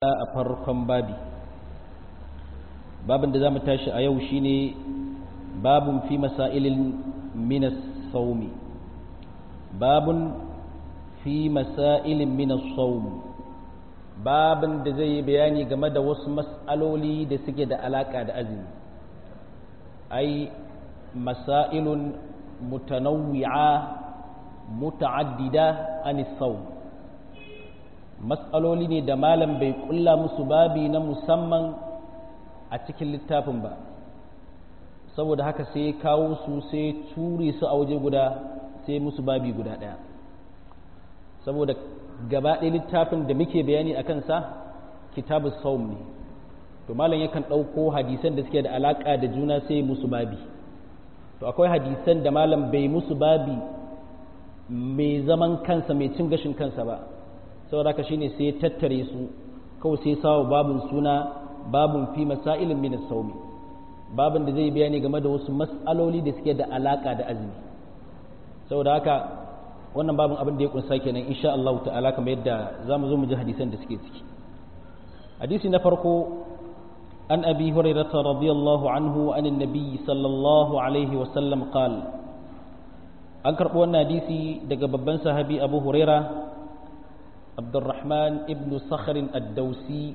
a farkon babi babin da za mu tashi a yau shine babun fi masailin minas saumi babun fi masailin minas saumi babin da zai yi bayani game da wasu mas'aloli da suke da alaka da azumi ai masailun mutanawwi'a muta'addida anis saum matsaloli ne da malam bai kulla musu babi na musamman a cikin littafin ba saboda haka sai ya kawo su sai ture su a waje guda sai musu babi guda ɗaya saboda gaba ɗaya littafin da muke bayani a kansa kitabun saum ne to malam yakan ɗauko hadisan da suke da alaƙa da juna sai musu babi to akwai hadisan da malam bai musu babi mai zaman kansa mai cin gashin kansa ba saboda haka shine sai ya tattare su kawai sai sawa babun suna babun fi masailin min saumi babun da zai bayani game da wasu mas'aloli da suke da alaka da azumi saboda haka wannan babun abin da ya kunsa kenan insha Allah ta'ala kamar yadda zamu zo mu ji hadisan da suke ciki hadisi na farko an abi hurairah radiyallahu anhu an annabi sallallahu alaihi wa sallam qala an karɓo wannan hadisi daga babban sahabi abu huraira abdurrahman ibn sakharin addausi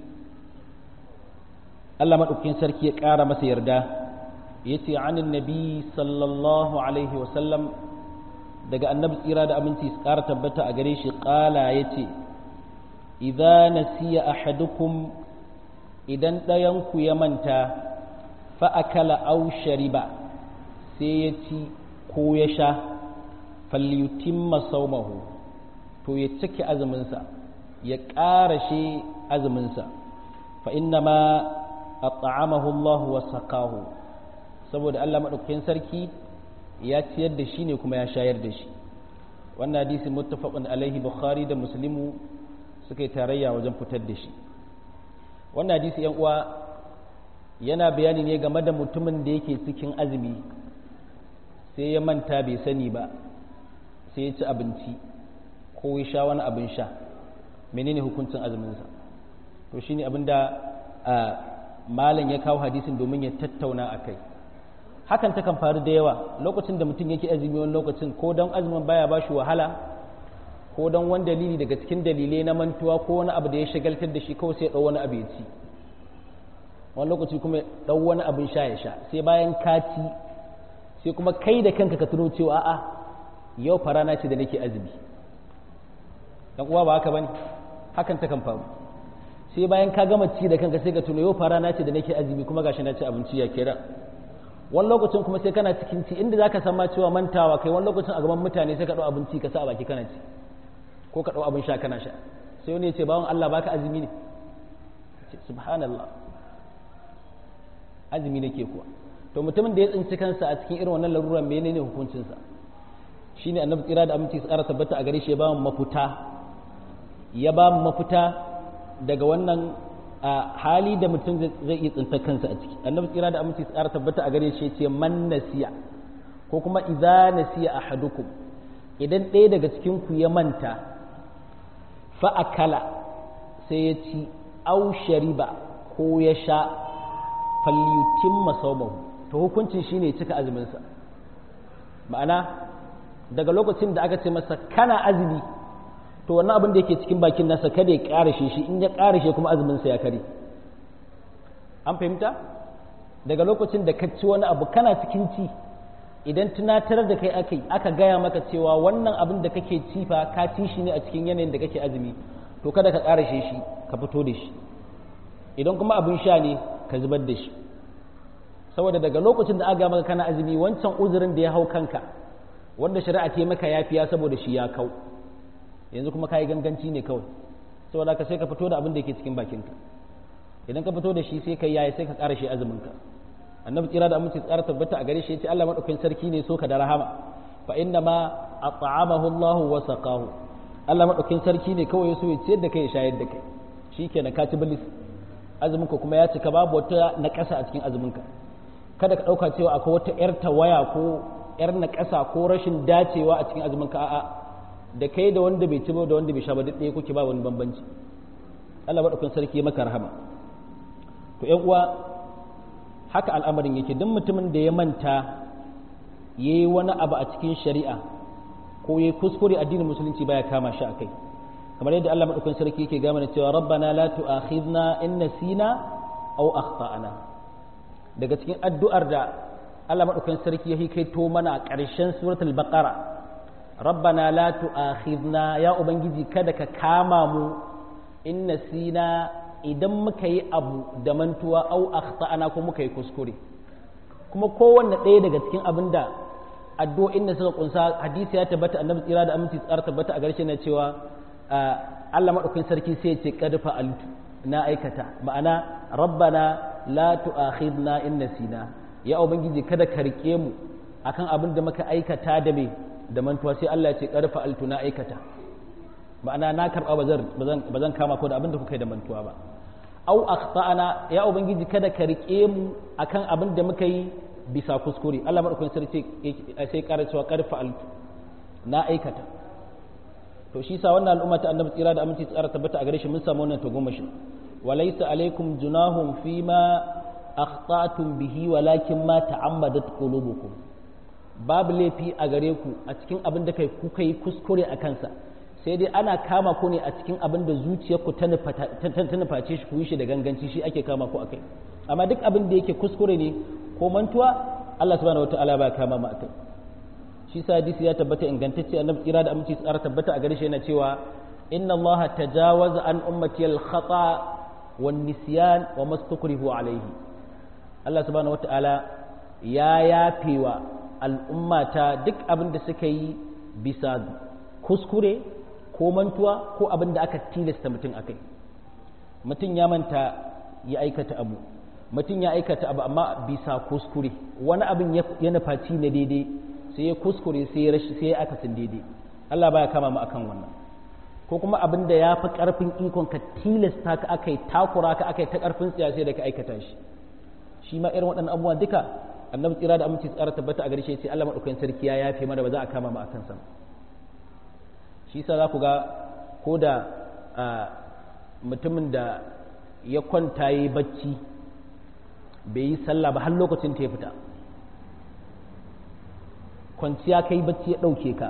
allah maɗaukin sarki ya ƙara masa yarda ya ce anin nabi sallallahu alaihi wasallam daga annabi tsira da aminci su ƙara tabbata a gare shi ƙala ya ce idza nasiya ahadukum idan ɗayanku ya manta fa'akala au shariba sai ya ci ko ya sha falyutimma saumahu to ya cike azuminsa ya ƙarashe azuminsa fa inna ma a ta'amahu Allah wa saqahu saboda Allah maɗaukakin sarki ya ciyar da shi ne kuma ya shayar da shi wannan hadisi muttafaqun alaihi bukhari da muslimu suka yi tarayya wajen fitar da shi wannan hadisi yan uwa yana bayani ne game da mutumin da yake cikin azumi sai ya manta bai sani ba sai ya ci abinci ko ya sha wani abin sha menene hukuncin azuminsa to shine abin da malam ya kawo hadisin domin ya tattauna a kai hakan ta kan faru da yawa lokacin da mutum yake azumi wani lokacin ko don azumin baya ba shi wahala ko don wani dalili daga cikin dalilai na mantuwa ko wani abu da ya shagaltar da shi kawai sai ya ɗau wani abu ya ci wani lokaci kuma ya ɗau wani abin sha ya sha sai bayan ka ci sai kuma kai da kanka ka tuno cewa a'a yau farana ce da nake azumi dan uwa ba haka bane hakan ta kan faru sai bayan ka gama ci da kanka sai ka tuno yau farana ce da nake azumi kuma gashi na ci abinci ya kira wani lokacin kuma sai kana cikin ci inda zaka san ma cewa mantawa kai wani lokacin a gaban mutane sai ka dau abinci ka sa a baki kana ci ko ka dau abin sha kana sha sai wani ya ce bawan Allah baka azumi ne subhanallah azumi nake kuwa to mutumin da ya tsinci kansa a cikin irin wannan larura menene hukuncinsa shine annabi tsira da aminci su ƙara tabbata a gare shi ya ba mu mafuta ya ba mu mafuta daga wannan hali da mutum zai iya tsinta kansa a ciki annabi tsira da aminci su ƙara tabbata a gare shi ya ce man nasiya ko kuma idza nasiya ahadukum idan ɗaya daga cikin ku ya manta fa akala sai ya ci au shariba ko ya sha falyutimma sawmahu to hukuncin shine cika azumin sa ma'ana daga lokacin da aka ce masa kana azumi to wannan abin da yake cikin bakin nasa kada ya karashe shi in ya karashe kuma azumin sa ya kare an fahimta daga lokacin da ka ci wani abu kana cikin ci idan tunatar da kai akai aka gaya maka cewa wannan abin da kake ci fa ka ci shi ne a cikin yanayin da kake azumi to kada ka karashe shi ka fito da shi idan kuma abin sha ne ka zubar da shi saboda daga lokacin da aka gaya maka kana azumi wancan uzurin da ya hau kanka wanda shari'a ta maka yafiya saboda shi ya kau yanzu kuma kayi ganganci ne kawai saboda ka sai ka fito da abin da yake cikin bakinka idan ka fito da shi sai ka yayi sai ka ƙara shi azumin ka annabi tsira da aminci tsara tabbata a gare shi yace Allah madaukakin sarki ne so ka da rahama fa inna ma at'amahu Allah wa saqahu Allah madaukakin sarki ne kawai so ya ciyar da kai ya shayar da kai shikenan ka ci bilis azumin ka kuma ya cika babu wata na ƙasa a cikin azumin ka kada ka dauka cewa akwai wata yar tawaya ko yar na ƙasa ko rashin dacewa a cikin azumin ka a'a da kai da wanda bai ci ba da wanda bai sha ba duk ɗaya kuke ba wani bambanci Allah madaukakin sarki maka rahama to ƴan uwa haka al'amarin yake duk mutumin da ya manta yayi wani abu a cikin shari'a ko yayi kuskure addinin musulunci baya kama shi akai kamar yadda Allah madaukakin sarki yake ga mana cewa rabbana la tu'akhidna in nasina aw akhtana daga cikin addu'ar da Allah madaukakin sarki ya hikaito mana a ƙarshen suratul baqara rabbana la tu'akhidna ya ubangiji kada ka kama mu in nasina idan muka yi abu da mantuwa au akhtana ko muka yi kuskure kuma kowanne ɗaya daga cikin abin da addu'o'in da suka kunsa hadisi ya tabbata annabi tsira da aminci tsara tabbata a garshe na cewa Allah madaukakin sarki sai ya ce qad fa'altu na aikata ma'ana rabbana la tu'akhidna in nasina ya ubangiji kada ka rike mu akan abin da muka aikata da me da mantuwa sai Allah ya ce qad fa'altu na aikata ma'ana na karba bazan bazan kama ko da abin da kuka yi da mantuwa ba au akhtana ya ubangiji kada ka rike mu akan abin da muka yi bisa kuskure Allah madaukakin sarki sai ƙara cewa qad fa'altu na aikata to shi sa wannan al'umma ta annabi tsira da aminci tsara tabbata a gare shi mun samu wannan tagomashi walaysa alaikum junahum fima akhtatum bihi walakin ma ta'ammadat qulubukum babu laifi a gare ku a cikin abin da kai kuka yi kuskure a kansa sai dai ana kama ku ne a cikin abin da zuciyarku ta nuface shi ku yi shi da ganganci shi ake kama ku akai amma duk abin da yake kuskure ne ko mantuwa Allah subhanahu wataala ba kama mu akai shi sa hadisi ya tabbata ingantacce annabi tsira da aminci tsara tabbata a gare shi yana cewa inna Allah tajawaza an ummati al khata wan nisyan wa mastukrihu alayhi Allah subhanahu wataala ya yafewa al'ummata duk abin da suka yi bisa kuskure ko mantuwa ko abin da aka tilasta mutum akai mutum ya manta ya aikata abu mutum ya aikata abu amma bisa kuskure wani abin ya nufaci na daidai sai ya kuskure sai ya rashi sai ya akasin daidai Allah baya kama mu akan wannan ko kuma abin da ya fi karfin ikon ka tilasta ka aka yi takura ka aka yi ta karfin tsiya sai da ka aikata shi shi ma irin waɗannan abubuwa duka annabi tsira da aminci tsara tabbata a garshe sai Allah madaukakin sarki ya yafe mana ba za a kama mu akan sa shi yasa za ku ga ko da mutumin da ya kwanta yi bacci bai yi sallah ba har lokacin ta ya fita kwanciya kai bacci ya ɗauke ka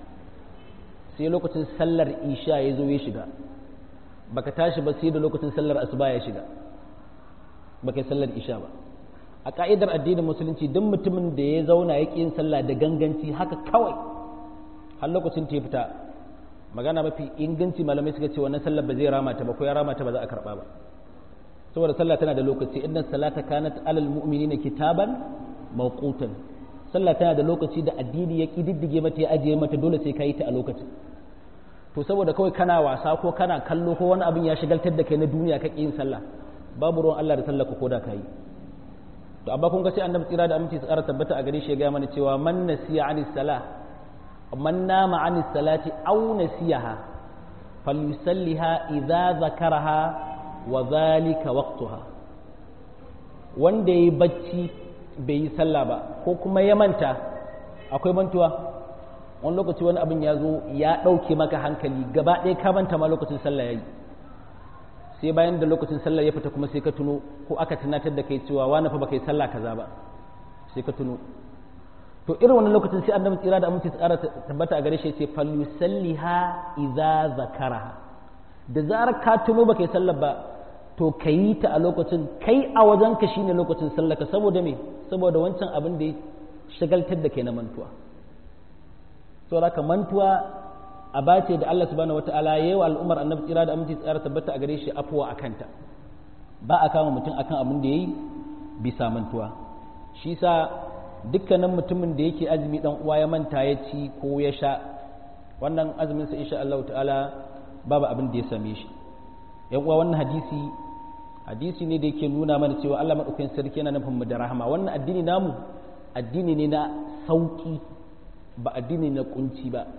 sai lokacin sallar isha ya zo ya shiga baka tashi ba sai da lokacin sallar asuba ya shiga baka yi sallar isha ba a ka'idar addinin musulunci duk mutumin da ya zauna ya ƙi yin sallah da ganganci haka kawai har lokacin ta ya fita magana mafi inganci malamai suka ce wannan sallar ba zai rama ta ba ko ya rama ta ba za a karɓa ba saboda sallah tana da lokaci inna salata kanat alal mu'minina kitaban mawqutan sallah tana da lokaci da addini ya kididdige mata ya ajiye mata dole sai ka yi ta a lokacin to saboda kawai kana wasa ko kana kallo ko wani abin ya shigaltar da kai na duniya ka yin sallah babu ruwan Allah da sallah ko da kai to amma kun ga sai annabi tsira da aminci tsara tabbata a gare shi ya ga mana cewa man nasiya anis salah man nama anis salati aw nasiyaha falyusalliha idza zakaraha wa zalika waqtuha wanda yayi bacci bai yi sallah ba ko kuma ya manta akwai mantuwa wani lokaci wani abin ya zo ya ɗauke maka hankali gaba ɗaya ka manta ma lokacin sallah ya yi sai bayan da lokacin sallah ya fita kuma sai ka tuno ko aka tunatar da kai cewa wani fa baka yi sallah kaza ba sai ka tuno to irin wannan lokacin sai annabi tsira da aminci tsara tabbata a gare shi ce falyusalliha idza zakaraha da zarar ka tuno baka yi sallah ba to ka yi ta a lokacin kai a wajenka shine lokacin sallaka saboda me saboda wancan abin da ya shagaltar da kai na mantuwa saboda ka mantuwa a bace da Allah subhanahu wataala yayi wa al'ummar annabi tsira da aminci tsara tabbata a gare shi afuwa akanta ba a kama mutum akan abin da yayi bisa mantuwa shi sa dukkanin mutumin da yake azumi dan uwa ya manta ya ci ko ya sha wannan azumin sa insha Allah ta'ala babu abin da ya same shi yan uwa wannan hadisi hadisi ne da yake nuna mana cewa Allah madaukakin sarki yana nufin mu da rahama wannan addini namu addini ne na sauki ba addini na kunci ba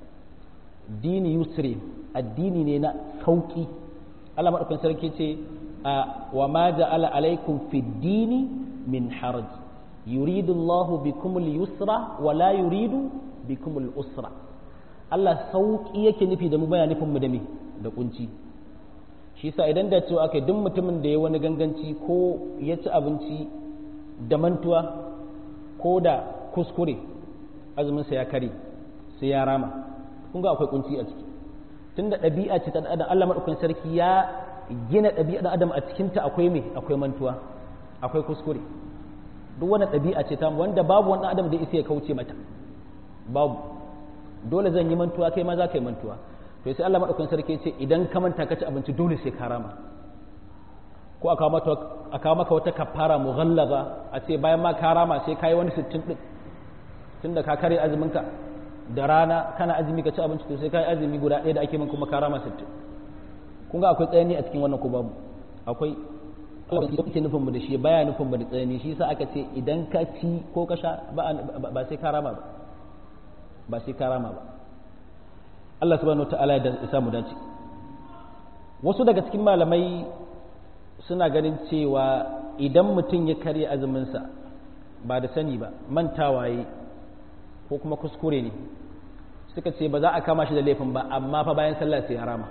dini yusri addini ne na sauki Allah madaukakin sarki ce wa ma ja'ala alaikum fi dini min haraj yuridu Allah bikum al-yusra wa la yuridu bikum al-usra Allah sauki yake nufi da mu baya nufin mu da me da kunci shi sa idan da cewa aka duk mutumin da ya wani ganganci ko ya ci abinci da mantuwa ko da kuskure azuminsa ya kare sai ya rama kun ga akwai kunci a ciki tunda ɗabi'a ce ta adam Allah madaukakin sarki ya gina ɗabi'a ɗan adam a cikinta akwai me akwai mantuwa akwai kuskure duk wani ɗabi'a ce ta wanda babu wani adam da isa ya kauce mata babu dole zan yi mantuwa kai ma za ka yi mantuwa to sai Allah madaukakin sarki ce idan ka manta ka ci abinci dole sai ka rama ko aka mata aka maka wata kafara mughallaza a ce bayan ma ka rama sai kai wani 60 din tunda ka kare azumin ka da rana kana azumi ka ci abinci to sai kai azumi guda ɗaya da ake min kuma ka rama 60 kun ga akwai tsayani a cikin wannan ko babu akwai Allah yake nufin mu da shi baya nufin mu da tsayani shi yasa aka ce idan ka ci ko ka sha ba sai ka rama ba ba sai ka rama ba Allah subhanahu wataala ya samu dace wasu daga cikin malamai suna ganin cewa idan mutum ya karya azuminsa ba da sani ba mantawaye ko kuma kuskure ne suka ce ba za a kama shi da laifin ba amma fa bayan sallah sai harama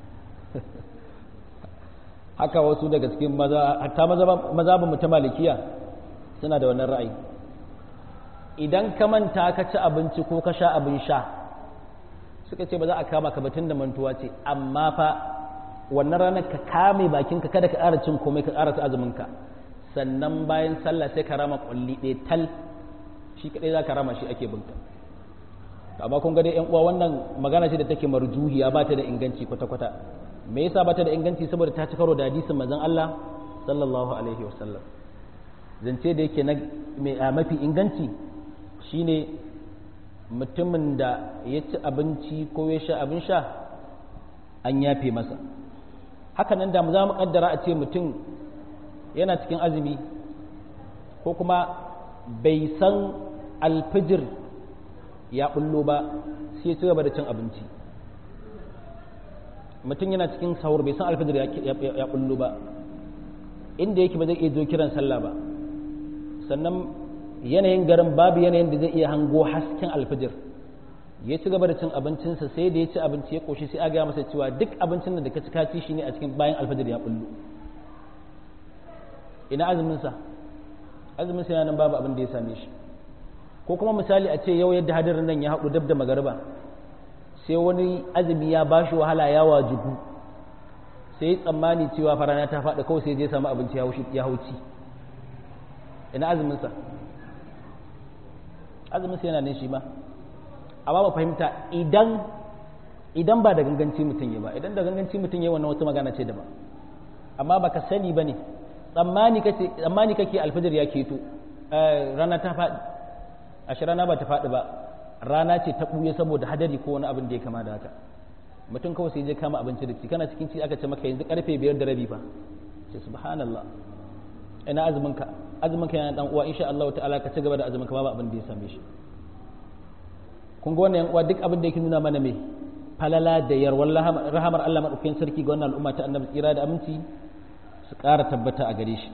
haka wasu daga cikin maza hatta mazhabin mutum malikiya suna da wannan ra'ayi idan ka manta ka ci abinci ko ka sha abin sha suka ce ba za a kama ka batun da mantuwa ce amma fa wannan ranar ka kame bakinka kada ka ƙara cin komai ka ƙara ta azuminka sannan bayan sallah sai ka rama ƙwalli ɗaya tal shi kaɗai za ka rama shi ake binka amma kun ga dai uwa wannan magana ce da take marjuhiya ba ta da inganci kwata-kwata me yasa ba ta da inganci saboda ta ci karo da hadisin manzon Allah sallallahu alaihi wasallam zance da yake na mafi inganci shine mutumin da ya ci abinci ko ya sha abin sha an yafe masa hakanan da mu za mu kaddara a ce mutum yana cikin azumi ko kuma bai san alfijir ya bullo ba sai ci gaba da cin abinci mutum yana cikin sahur bai san alfijir ya bullo ba inda yake ba zai iya zo kiran sallah ba sannan yanayin garin babu yanayin da zai iya hango hasken alfijir ya ci gaba da cin abincinsa sai da ya ci abinci ya koshi sai a gaya masa cewa duk abincin da ka ci ka ci shi ne a cikin bayan alfajir ya bullo ina azuminsa azuminsa yana nan babu abin da ya same shi ko kuma misali a ce yau yadda hadarin nan ya haɗu dab da magariba sai wani azumi ya ba shi wahala ya wajibu sai tsammani cewa farana ta faɗi kawai sai je samu abinci ya hauci ina azuminsa azuminsa yana nan shi ma amma ba fahimta idan idan ba da ganganci mutum ya ba idan da ganganci mutum ya wannan wata magana ce daban amma baka sani bane tsammani kace tsammani kake alfajir ya keto rana ta faɗi ashe rana ba ta faɗi ba rana ce ta ɓuye saboda hadari ko wani abin da ya kama da haka mutum kawai sai je kama abinci da ci kana cikin ci aka ce maka yanzu karfe biyar da rabi fa ce subhanallah ina azumin ka azumin ka yana dan uwa insha Allah ta'ala ka ci gaba da azumin ka babu abin da ya same shi kun ga wannan uwa duk abin da yake nuna mana me falala da yarwar rahamar Allah madaukakin sarki ga wannan al'umma ta annabi tsira da aminci su ƙara tabbata a gare shi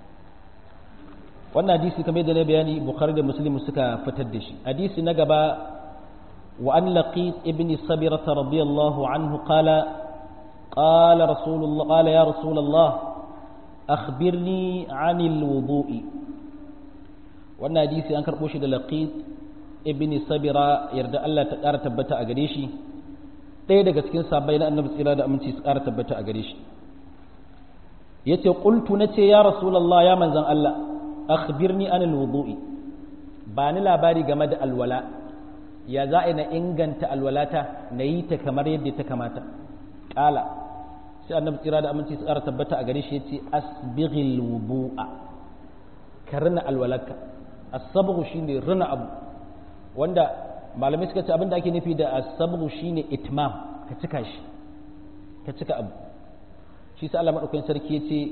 wannan hadisi kamar da na bayani bukhari da muslim suka fitar da shi hadisi na gaba wa an laqit ibn sabira radiyallahu anhu qala qala rasulullah qala ya rasulullah akhbirni anil wudu'i wannan hadisi an karbo shi da laqit ibn sabira yarda Allah ta ƙara tabbata a gare shi ɗaya daga cikin sabai na annabi tsira da aminci su ƙara tabbata a gare shi yace qultu nace ya rasulullah ya manzon Allah akhbirni anil wudu'i ba ni labari game da alwala ya za a na inganta alwalata na yi ta kamar yadda ta kamata ƙala sai annabi tsira da aminci tsara tabbata a gare shi ya ce asbighil wudu'a ka rina alwalaka asabghu shine rina abu wanda malamai suka ce abinda ake nufi da asabghu shine itmam ka cika shi ka cika abu shi sa Allah madaukakin sarki ya ce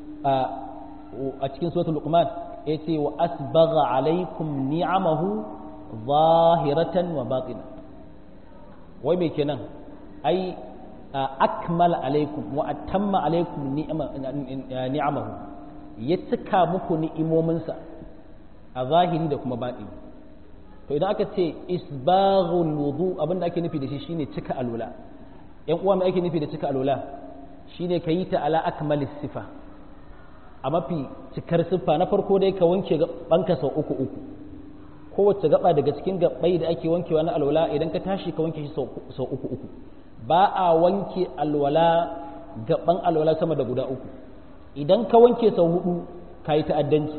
a cikin suratul luqman yace wa asbagha alaikum ni'amahu zahiratan wa batina wai me kenan ai akmala alaikum wa atamma alaikum ni'amahu ya cika muku ni'imominsa a zahiri da kuma batini to idan aka ce isbaghul wudu abinda ake nufi da shi shine cika alwala yan uwa me ake nufi da cika alwala shine ka yi ta ala akmalis sifa a mafi cikar siffa na farko dai ka wanke banka sau uku uku kowace gaba daga cikin gabai da ake wankewa na alwala idan ka tashi ka wanke shi sau uku uku ba a wanke alwala gaban alwala sama da guda uku idan ka wanke sau hudu ka yi ta'addanci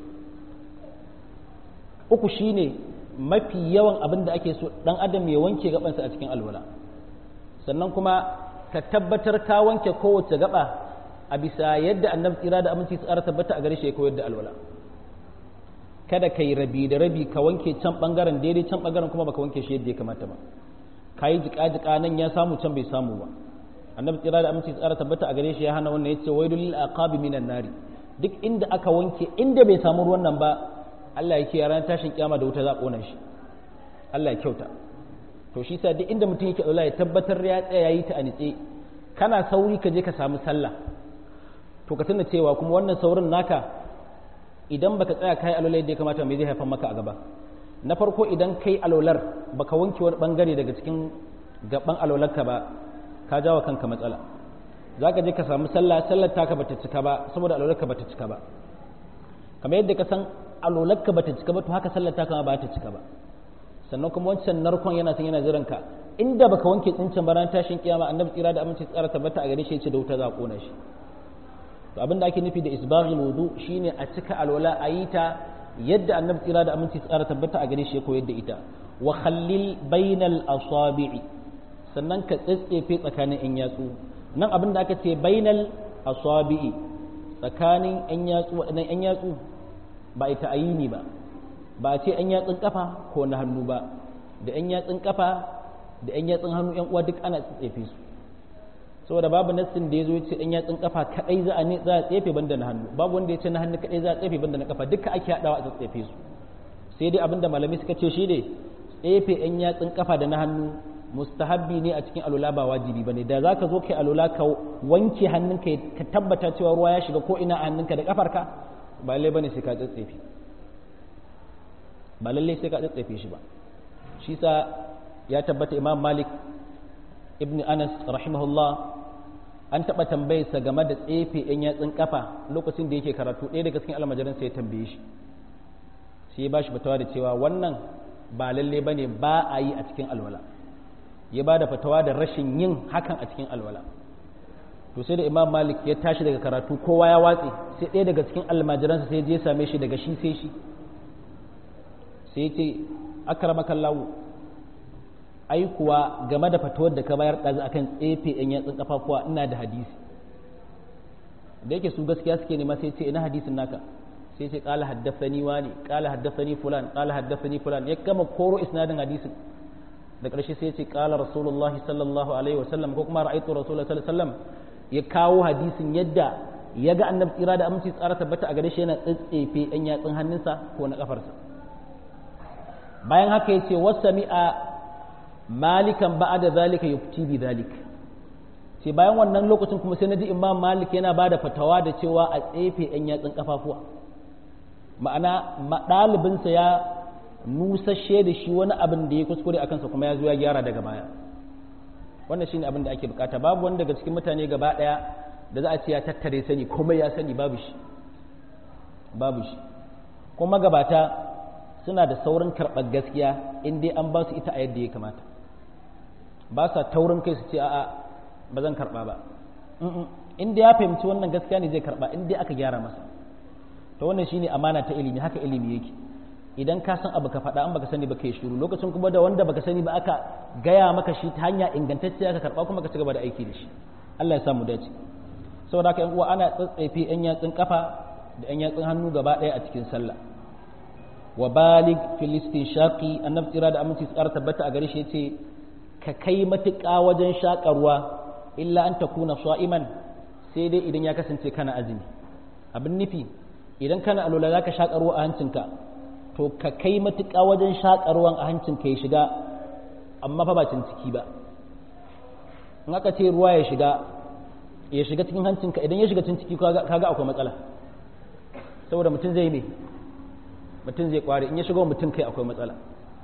uku shine mafi yawan abin da ake so dan adam ya wanke gabansa a cikin alwala sannan kuma ka tabbatar ka wanke kowace gaba a bisa yadda annabi tsira da aminci tsara tabbata a gare shi ya koyar da alwala kada ka yi rabi da rabi ka wanke can bangaren daidai can bangaren kuma baka wanke shi yadda ya kamata ba ka yi jika-jika nan ya samu can bai samu ba annabi tsira da aminci tsara tabbata a gare shi ya hana wannan yace wailul lil aqabi minan nari duk inda aka wanke inda bai samu ruwan nan ba Allah yake ya ranar tashin kiyama da wuta za kona shi Allah ya kyauta to shi sa duk inda mutum yake Allah ya tabbatar ya tsaya yayi ta a nitse kana sauri ka je ka samu sallah to ka tuna cewa kuma wannan saurin naka idan baka tsaya kai alwala yadda ya kamata me zai haifar maka a gaba na farko idan kai alwalar baka wanke wani bangare daga cikin gaban alwalarka ba ka jawo kanka matsala za ka je ka samu sallah sallar taka bata cika ba saboda alwalarka bata cika ba kamar yadda ka san alwalarka bata cika ba to haka sallar taka ma ba ta cika ba sannan kuma wancan narkon yana san yana jiran ka inda baka wanke tsincin ba ran tashin kiyama annabi tsira da aminci tsara tabbata a gare shi yace da wuta za a kona shi to abin da ake nufi da isbaghul wudu shine a cika alwala a yi ta yadda annabi tsira da aminci tsara tabbata a gare shi ya koyar da ita wa khallil bainal asabi'i sannan ka tsatsefe tsakanin yan yatsu nan abin da aka ce bainal asabi'i tsakanin yan yatsu waɗannan yan yatsu ba ita ayini ba ba ce yan yatsun kafa ko na hannu ba da yan yatsun kafa da yan yatsun hannu yan uwa duk ana tsatsefe su saboda babu nassin da ya zo ce ɗan yatsun kafa kaɗai za a za a tsefe banda na hannu babu wanda ya ce na hannu kaɗai za a tsefe banda na kafa duka ake haɗawa a tsefe su sai dai abinda malamai suka ce shi ne tsefe ɗan yatsun kafa da na hannu mustahabbi ne a cikin alula ba wajibi bane da zaka zo kai alula ka wanke hannunka ka tabbata cewa ruwa ya shiga ko ina a hannunka da kafarka ba lalle bane sai ka tsetsefe ba lalle sai ka tsetsefe shi ba shi sa ya tabbata imam malik ibn anas rahimahullah an taɓa tambayarsa game da tsefe ‘yan yatsun kafa lokacin da yake karatu ɗaya daga cikin almajiran sai ya tambaye shi sai ya ba shi fatawa da cewa wannan ba lalle ba ne ba a yi a cikin alwala ya ba da fatawa da rashin yin hakan a cikin alwala to sai da imam malik ya tashi daga karatu kowa ya watse sai ɗaya daga cikin almajiransa sai je same shi daga shi sai shi sai ya ce akramakallahu ai kuwa game da fatawar da ka bayar ɗazu akan tsefe yan yatsun kafafuwa ina da hadisi da yake su gaskiya suke nema sai ce ina hadisin naka sai ce qala haddathani wani qala haddathani fulan qala haddathani fulan ya gama koro isnadin hadisin da ƙarshe sai ce qala rasulullahi sallallahu alaihi wasallam ko kuma ra'aytu rasulullahi sallallahu alaihi wasallam ya kawo hadisin yadda ya ga annabi tsira da aminci tsara tabbata a gare shi yana tsatsefe yan yatsun hannunsa ko na kafarsa bayan haka ya ce wasami'a malikan ba da zalika yufti bi zalik sai bayan wannan lokacin kuma sai naji imam malik yana bada fatawa da cewa a tsefe yan yatsun kafafuwa ma'ana ɗalibinsa ya nusashe da shi wani abin da ya kuskure a kansa kuma ya zo ya gyara daga baya wannan shine abin da ake bukata babu wani daga cikin mutane gaba ɗaya da za a ce ya tattare sani komai ya sani babu shi babu shi kuma gabata suna da saurin karɓar gaskiya in dai an ba su ita a yadda ya kamata ba sa taurin kai su ce a'a ba zan karɓa ba in dai ya fahimci wannan gaskiya ne zai karɓa in dai aka gyara masa to wannan shine amana ta ilimi haka ilimi yake idan ka san abu ka faɗa an baka sani ba kai shiru lokacin kuma da wanda baka sani ba aka gaya maka shi ta hanya ingantacciya ka karɓa kuma ka ci gaba da aiki da shi Allah ya samu dace saboda haka yan uwa ana tsatsaife yan yatsun kafa da yan yatsun hannu gaba ɗaya a cikin sallah wa balig filistin shaƙi annabi tsira da aminci tsara tabbata a gare shi yace ka kai matuƙa wajen shaƙarwa illa an takuna sa'iman sai dai idan ya kasance kana azumi abin nufi idan kana alola zaka shaƙarwa a hancinka to ka kai matuƙa wajen shaƙarwan a hancinka ya shiga amma fa ba ciki ba in aka ce ruwa ya shiga ya shiga cikin hancinka idan ya shiga ciki kaga akwai matsala saboda mutum zai me mutum zai kware in ya shigo mutum kai akwai matsala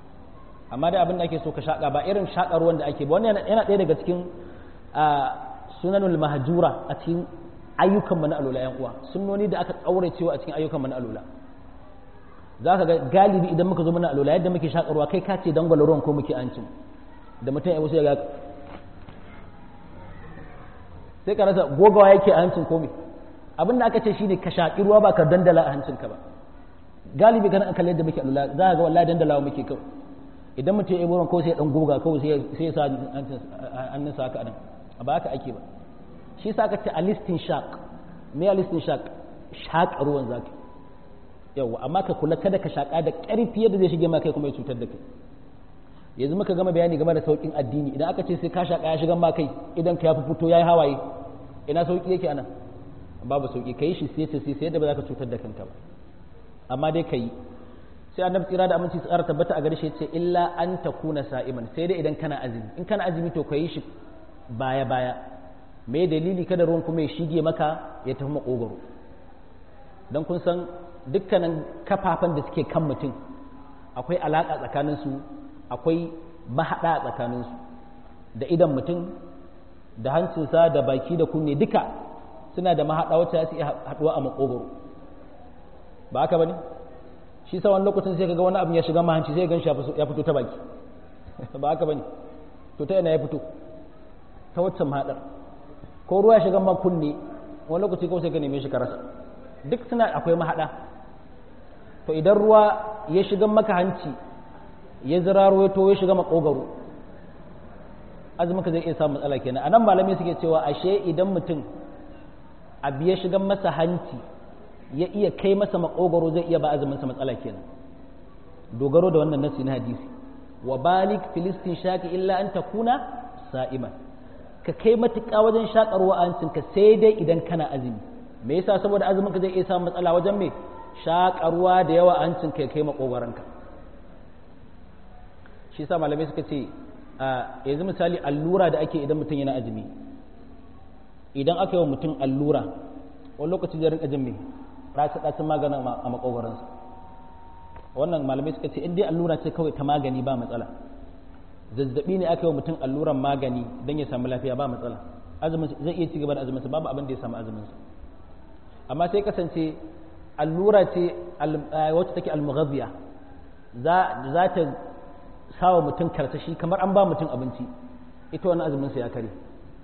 amma da abin da ake so ka shaƙa ba irin shaƙa ruwan da ake ba wannan yana ɗaya daga cikin sunanul mahjura a cikin ayyukan mana alula yan uwa sunnoni da aka tsaure cewa a cikin ayyukan mana alula za ka ga galibi idan muka zo mana alula yadda muke shakarwa kai ka ce dangwala ruwan ko muke ancin da mutum ya wasu ya ga sai ka rasa gogawa yake a hancin komai abin da aka ce shine ka shaƙi ruwa ba ka dandala a hancinka ba galibi kana kalle yadda muke alula za ka ga wallahi dandalawa muke kawai idan mutum ya yi ruwan ko sai ya dan goga kawai sai ya sa hannunsa haka nan ba haka ake ba shi sa ka ce a listin shaq me a listin shaq shaƙa ruwan zaki yawa amma ka kula kada ka shaƙa da ƙarfi yadda zai shige ma kai kuma ya cutar da kai yanzu muka gama bayani game da sauƙin addini idan aka ce sai ka shaƙa ya shiga ma kai idan ka ya fito ya yi hawaye ina sauƙi yake anan babu sauƙi ka yi shi sai sai sai yadda ba za ka cutar da kanka ba amma dai ka yi sai annabi tsira da aminci tsara tabbata a gare shi ce illa an takuna sa'iman sai dai idan kana azumi in kana azumi to ka yi shi baya baya me dalili kada ruwan kuma ya shige maka ya tafi makogaro don kun san dukkanin kafafen da suke kan mutum akwai alaƙa tsakaninsu akwai mahaɗa a tsakaninsu da idan mutum da hancinsa da baki da kunne duka suna da mahaɗa wacce su iya haɗuwa a makogaro ba haka ba ne shi sa wani lokacin sai kaga wani abu ya shiga mahanci sai gan shi ya fito ta baki ba haka ba ne to ta yana ya fito ta waccan mahaɗar ko ruwa ya shiga kunne wani lokaci kawai sai ka neme shi ka rasa duk suna akwai mahaɗa to idan ruwa ya shiga maka hanci ya ziraro ya to ya shiga makogaro azumin ka zai iya samun matsala kenan anan malamai suke cewa ashe idan mutum abu ya shiga masa hanci ya iya kai masa makogaro zai iya ba azumin sa matsala kenan dogaro da wannan nasi na hadisi wa balik filistin shaki illa an takuna sa'iman ka kai matuƙa wajen shakarwa a hancinka sai dai idan kana azumi me yasa saboda azumin ka zai iya samun matsala wajen me shakarwa da yawa a hancinka ya kai makogaranka shi yasa malamai suka ce a yanzu misali allura da ake idan mutum yana azumi idan aka yi wa mutum allura wani lokaci zai rinka jin me ratsa ratsa maganin a makogaransa wannan malamai suka ce in dai allura ce kawai ta magani ba matsala zazzabi ne aka yi wa mutum alluran magani don ya samu lafiya ba matsala azumin zai iya ci gaba da azuminsa babu abin da ya samu azuminsa amma sai kasance allura ce wacce take almughazziya za ta sawa mutum karsashi kamar an ba mutum abinci ita wani azuminsa ya kare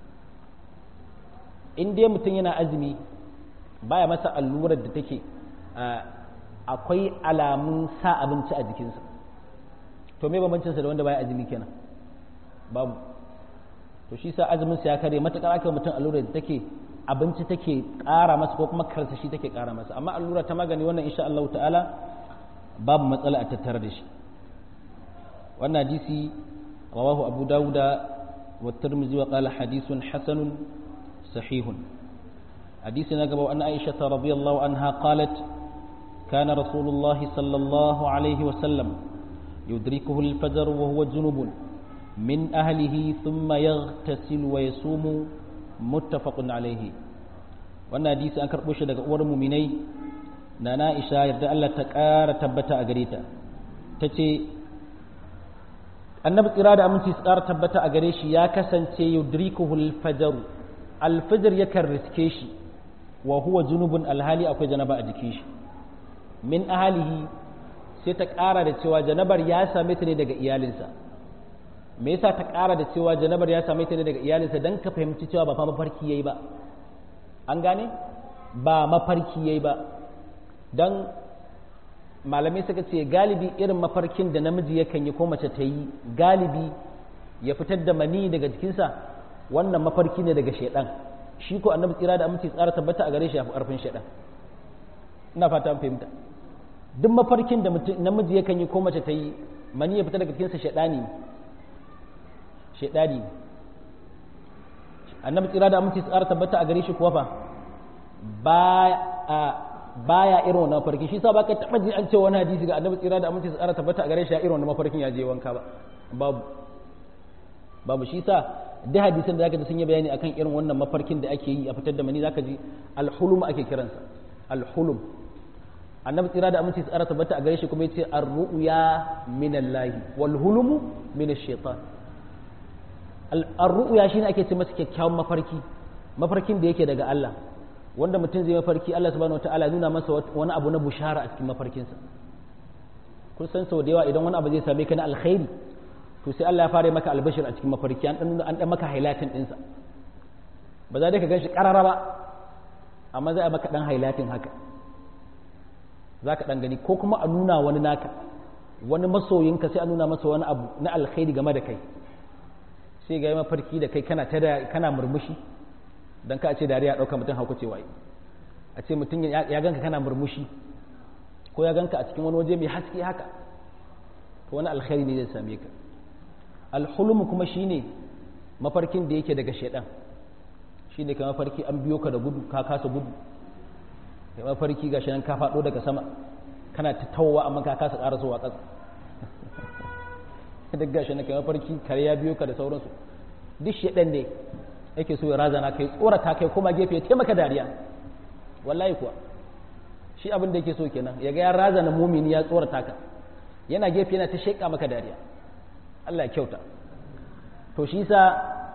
in dai mutum yana azumi baya masa allurar da take akwai alamun sa abinci a jikinsa to me bambancinsa da wanda baya azumi kenan babu to shi sa azumin sa ya kare matakar aka mutum allura da take abinci take ƙara masa ko kuma karsashi take ƙara masa amma allura ta magani wannan insha Allah ta'ala babu matsala a tattare da shi wannan hadisi rawahu abu dauda wa tirmidhi wa qala hadithun hasanun sahihun hadisi na gaba an aisha radiyallahu anha qalat كان رسول الله صلى الله عليه وسلم يدركه الفجر وهو جنب من أهله ثم يغتسل ويصوم متفق عليه wannan hadisi an karɓo shi daga uwar muminai na na'isha yadda Allah ta ƙara tabbata a gare ta ta ce annabi tsira da aminci su ƙara tabbata a gare shi ya kasance yudrikuhu alfajaru alfajar yakan riske shi wa huwa junubun alhali akwai janaba a jikin shi min ahalihi sai ta ƙara da cewa janabar ya same ta ne daga iyalinsa me yasa ta ƙara da cewa janabar ya same ta ne daga iyalinsa don ka fahimci cewa ba fa mafarki yayi ba an gane ba mafarki yayi ba don malamai suka ce galibi irin mafarkin da namiji yakan yi ko mace ta yi galibi ya fitar da mani daga jikinsa wannan mafarki ne daga shaidan shi ko annabi tsira da aminci tsara tabbata a gare shi ya fi ƙarfin shaidan ina fata an fahimta duk mafarkin da namiji yakan yi ko mace ta yi mani ya fita daga cikinsa shaidani ne shaidani ne annabi tsira da aminci tsara tabbata a gare shi kuwa fa baya irin wannan mafarki shi sa ba ka taɓa ji an ce wani hadisi ga annabi tsira da aminci tsara tabbata a gare shi ya irin wannan mafarkin ya je wanka ba babu babu shi sa duk hadisan da zaka ji sun yi bayani akan irin wannan mafarkin da ake yi a fitar da mani zaka ji alhulum ake kiransa alhulum annabi tsira da aminci tsara tabbata a gare shi kuma yace ar-ru'ya min Allah wal hulumu min ash-shaytan ar-ru'ya shine ake ce masa kyakkyawan mafarki mafarkin da yake daga Allah wanda mutum zai mafarki Allah subhanahu wataala nuna masa wani abu na bushara a cikin mafarkinsa kun san sau da yawa idan wani abu zai same ka na alkhairi to sai Allah ya fara maka albashir a cikin mafarki an dan an dan maka highlighting dinsa ba za dai ka ganshi karara ba amma za a maka dan highlighting haka za ka dan gani ko kuma a nuna wani naka wani masoyinka sai a nuna masa wani abu na alkhairi game da kai sai ga mafarki da kai kana ta kana murmushi dan ka ce dariya dauka mutum hauka ce wai a ce mutum ya ganka kana murmushi ko ya ganka a cikin wani waje mai haske haka to wani alkhairi ne zai same ka alhulum kuma shine mafarkin da yake daga shaidan shine ka mafarki an biyo ka da gudu ka kasa gudu kai mafarki gashi nan ka faɗo daga sama kana ta tawowa amma ka kasa ƙara zuwa ƙasa duk gashi nan kai mafarki kare ya biyo ka da sauransu duk shaidan ne yake so ya razana kai tsorata kai kuma gefe ya taimaka dariya wallahi kuwa shi abin da yake so kenan ya ga ya razana mumini ya tsorata ka yana gefe yana ta sheƙa maka dariya Allah ya kyauta to shi sa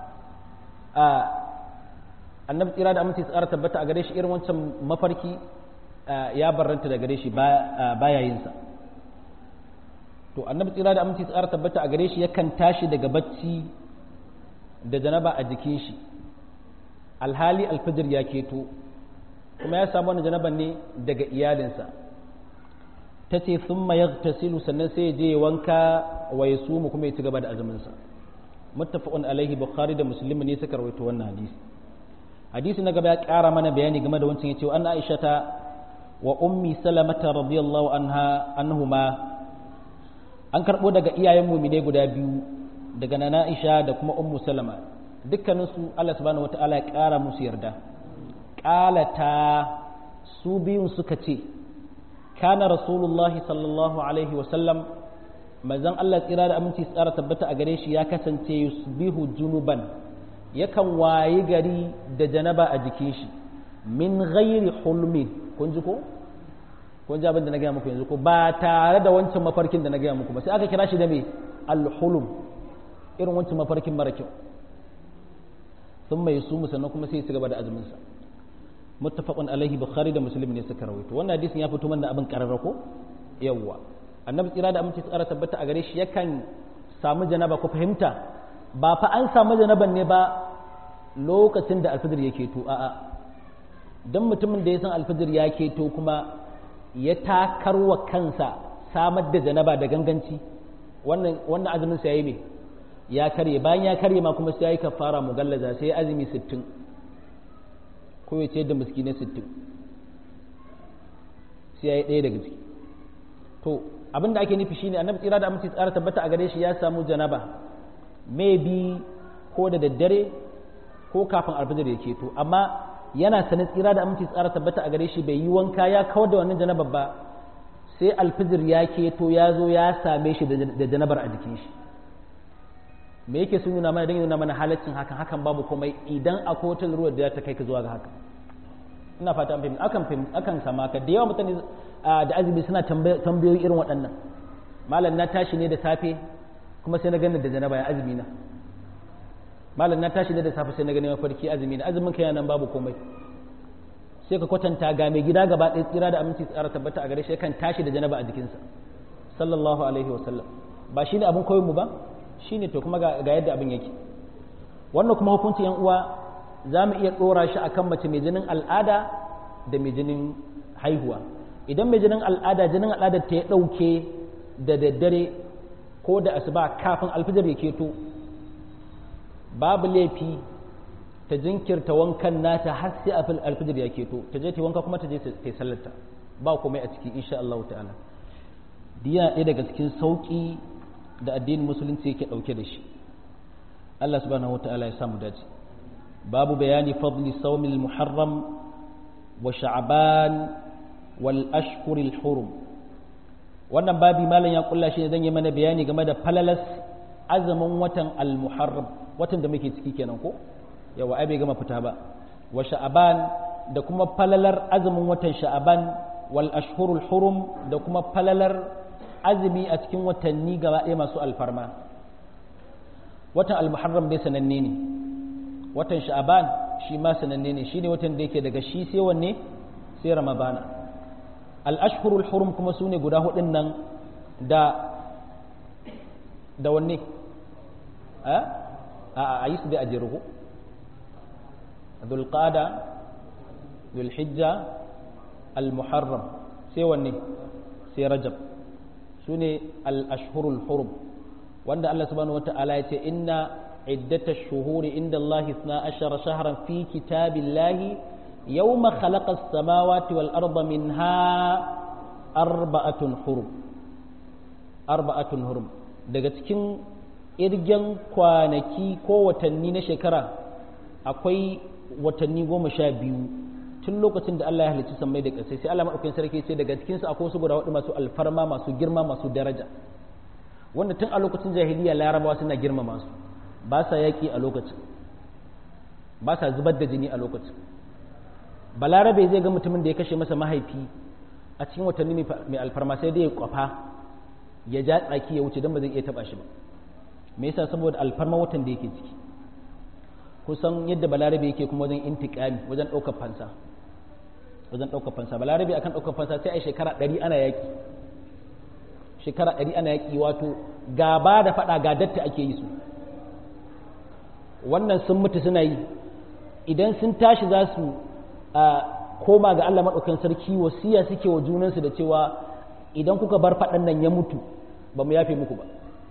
a annabi tsira da aminci tsara tabbata a gare shi irin wancan mafarki ya barranta da gare shi baya yin sa to annabi tsira da aminci tsara tabbata a gare shi yakan tashi daga bacci da janaba a jikin shi alhali alfajir ya keto kuma ya samu wani janaban ne daga iyalinsa ta ce sun mayar tasilu sannan sai ya je wanka wa ya sumu kuma ya ci gaba da azuminsa muttafaqun alaihi bukhari da muslim ne suka rawaito wannan hadisi hadisi na gaba ya ƙara mana bayani game da wancan yace an aisha ta wa ummi salamata radiyallahu anha anhuma an karbo daga iyayen mu'mine guda biyu daga nana aisha da kuma ummu salama dukkaninsu Allah subhanahu wataala ya ƙara musu yarda ƙalata su biyun suka ce kana rasulullahi sallallahu alaihi wasallam mazan Allah tsira da aminci tsara tabbata a gare shi ya kasance yusbihu junuban yakan wayi gari da janaba a jikin shi min ghairi hulmin kun ji ko kun ji abin da na gaya muku yanzu ko ba tare da wancan mafarkin da na gaya muku ba sai aka kira shi da me al-hulum irin wancan mafarkin mara kyau sun mai su sannan kuma sai su gaba da azumin sa muttafaqun alaihi bukhari da muslim ne suka rawaito wannan hadisin ya fito mana abin kararra ko yawwa annabi tsira da aminci tsara tabbata a gare shi yakan samu janaba ko fahimta ba fa an samu janaban ne ba lokacin da alfajir ya keto a'a dan mutumin da ya san alfajir ya keto kuma ya takarwa kansa samar da janaba da ganganci wannan wannan azumin sa yayi me ya karye bayan ya karye ma kuma sai yayi kafara mugallaza sai azumi 60 ko ya ce da miskinai sittin sai ya yi ɗaya daga ciki to abin da ake nufi shine annabi tsira da aminci tsara tabbata a gare shi ya samu janaba maybe ko da daddare ko kafin alfajir ya keto amma yana sanin tsira da aminci tsara tabbata a gare shi bai yi wanka ya kawar da wannan janabar ba sai alfajir ya keto ya zo ya same shi da janabar a jikin shi me yake sun nuna mana don nuna mana halaccin hakan hakan babu komai idan akwai wata ruwa da ta kai ka zuwa ga haka ina fata an fahimta akan fahimta akan sama ka da yawa mutane da azumi suna tambayoyi irin waɗannan malam na tashi ne da safe kuma sai na gani da janaba ya azumi na malam na tashi ne da safe sai na gani mafarki azumi na azumin kai nan babu komai sai ka kwatanta ga mai gida gaba ɗaya tsira da aminci tsara tabbata a gare shi kan tashi da janaba a jikinsa sallallahu alaihi wasallam ba shine abin koyon mu ba shi ne to kuma ga yadda abin yake wannan kuma hukuncin yan uwa za mu iya ɗora shi akan mace mai jinin al'ada da mai jinin haihuwa idan mai jinin al'ada jinin al'ada ta ya ɗauke da daddare ko da asuba kafin alfijar ya keto babu laifi ta jinkirta wankan nata har sai alfijar ya keto ta je ta wanka kuma ta je ta sallarta ba komai a ciki insha Allah ta'ala diya ɗaya daga cikin sauƙi da addinin musulunci yake ɗauke da shi Allah subhanahu wa ta'ala ya samu dace babu bayani fadli sawmil muharram wa sha'ban wal ashhuril hurum wannan babi malam ya kulla shi zan yi mana bayani game da falalas azumin watan al muharram watan da muke ciki kenan ko yawa ai bai gama fita ba wa sha'ban da kuma falalar azumin watan sha'ban wal ashhurul hurum da kuma falalar azumi a cikin watanni gaba ɗaya masu alfarma watan almuharram dai sananne ne watan sha'aban shi ma sananne ne shine watan da yake daga shi sai wanne sai ramadana al-ashhurul hurum kuma sune guda hudun nan da da wanne a a yi su da ajiruhu dhulqada dhulhijja al-muharram sai wanne sai rajab sune al-ashhurul hurum wanda Allah subhanahu wata'ala ya ce inna iddata shuhuri inda Allah isna ashara shahran fi kitabillahi yawma khalaqa as-samawati wal arda minha arba'atun hurum arba'atun hurum daga cikin irgen kwanaki ko watanni na shekara akwai watanni goma sha biyu tun lokacin da Allah ya halicci sammai da ƙasai sai Allah maɗaukakin sarki ce daga cikinsu akwai wasu guda hudu masu alfarma masu girma masu daraja wanda tun a lokacin jahiliya larabawa suna girmama su ba sa yaƙi a lokacin ba sa zubar da jini a lokacin balarabe zai ga mutumin da ya kashe masa mahaifi a cikin watanni mai alfarma sai dai ya kwafa ya ja tsaki ya wuce don ba zai iya taba shi ba me yasa saboda alfarma watan da yake ciki kusan yadda balarabe yake kuma wajen intikami wajen ɗaukar fansa wajen ɗaukar fansa balarabe akan ɗaukar fansa sai a shekara ɗari ana yaƙi shekara ɗari ana yaƙi wato gaba da faɗa ga datta ake yi su wannan sun mutu suna yi idan sun tashi za su koma ga Allah maɗaukan sarki wasiya suke wa junansu da cewa idan kuka bar faɗan nan ya mutu ba mu yafe muku ba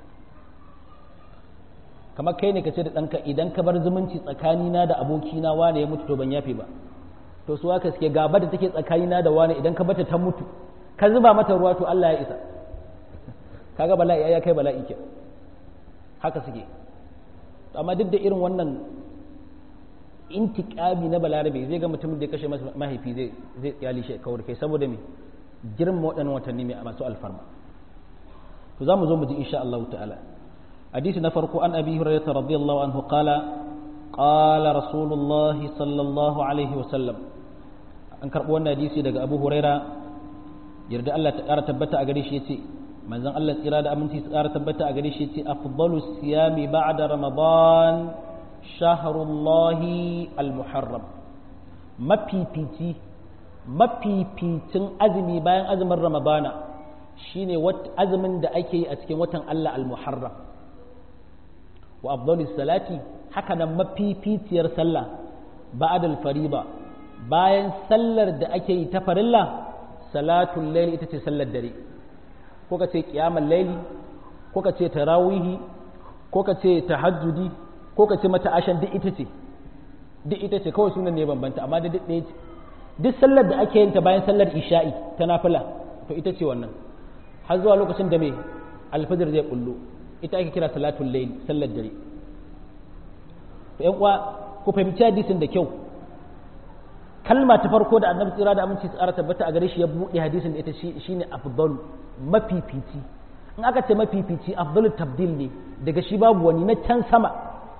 kamar kai ne ka ce da ɗanka idan ka bar zumunci tsakanina da abokina wane ya mutu to ban yafe ba to su haka suke gaba da take tsakanina da wane idan ka bata ta mutu ka zuba mata ruwa to Allah ya isa kaga bala'i ya kai bala'i ke haka suke amma duk da irin wannan intiƙami na balarabe zai ga mutumin da ya kashe mahaifi zai zai tsiyali shi kawar kai saboda me girma waɗannan watanni mai masu alfarma to za mu zo mu ji insha Allah ta'ala hadisi na farko an abi hurairah radiyallahu anhu qala qala rasulullahi sallallahu alaihi wa sallam an karɓi wannan hadisi daga abu huraira yarda Allah ta ƙara tabbata a gare shi yace manzon Allah tsira da aminci su ƙara tabbata a gare shi yace afdalu siyami ba'da ramadan shahrullahi al-muharram mafifici mafificin azumi bayan azumin ramadana shine azumin da ake yi a cikin watan Allah al-muharram wa afdalu salati haka nan mafificiyar sallah ba'da al-fariba bayan sallar da ake yi ta farilla salatul layl ita ce sallar dare ko ka ce qiyamul layli ko ka ce tarawihi ko ka ce tahajjudi ko ka ce mata ashan duk ita ce duk ita ce kawai sunan ne bambanta amma da duk ɗaya ce duk sallar da ake yin ta bayan sallar isha'i ta nafila to ita ce wannan har zuwa lokacin da mai alfajir zai kullu ita ake kira salatul layl sallar dare to ƴan uwa ku fahimci hadisin da kyau kalma ta farko da annabi tsira da aminci tsara tabbata a gare shi ya buɗe hadisin da ita shine afdal mafifici in aka ce mafifici afdalu tabdil ne daga shi babu wani na can sama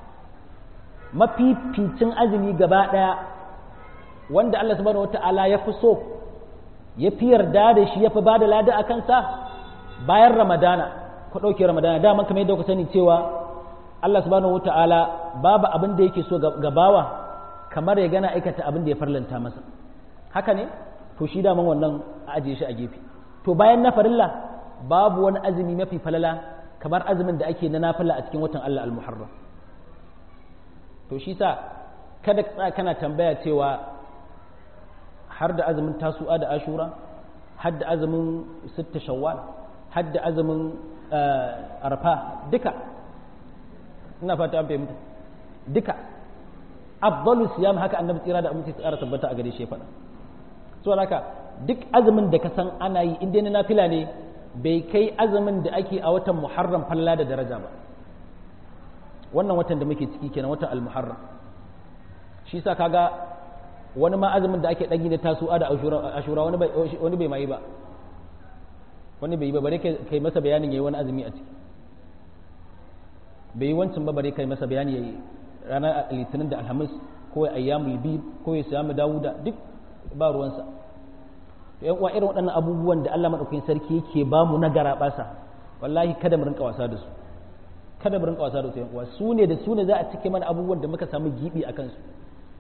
mafificin azumi gaba ɗaya wanda Allah subhanahu wata'ala ya fi so ya fi yarda da shi ya fi ba da lada a kansa bayan ramadana ku ɗauke ramadana dama kamar yadda ku sani cewa Allah subhanahu wata'ala babu abin da yake so gabawa kamar ya gana aikata abin da ya farlanta masa haka ne to shi daman wannan a ajiye shi a gefe to bayan na farilla babu wani azumi mafi falala kamar azumin da ake na nafila a cikin watan Allah al-Muharram to shi sa kada ka kana tambaya cewa har da azumin tasu'a da ashura har da azumin sitta shawwal har da azumin arfa duka ina fata an fahimta duka afdalu siyam haka annabi tsira da aminci tsara tabbata a gare shi faɗa so haka duk azumin da ka san ana yi in dai na nafila ne bai kai azumin da ake a watan muharram falla da daraja ba wannan watan da muke ciki kenan watan al-muharram shi sa kaga wani ma azumin da ake ɗagi na tasu'a da ashura wani bai wani bai mai ba wani bai yi ba bare kai masa bayanin yayi wani azumi a ciki bai yi wancan ba bare kai masa bayani yayi ranar litinin da alhamis ko ya ayyamul bid ko ya samu dawuda duk ba ruwansa yan uwa irin waɗannan abubuwan da Allah madaukakin sarki yake ba mu na garabasa wallahi kada mu rinka wasa da su kada mu rinka wasa da su yan uwa su ne da su ne za a cike mana abubuwan da muka samu gibi a kansu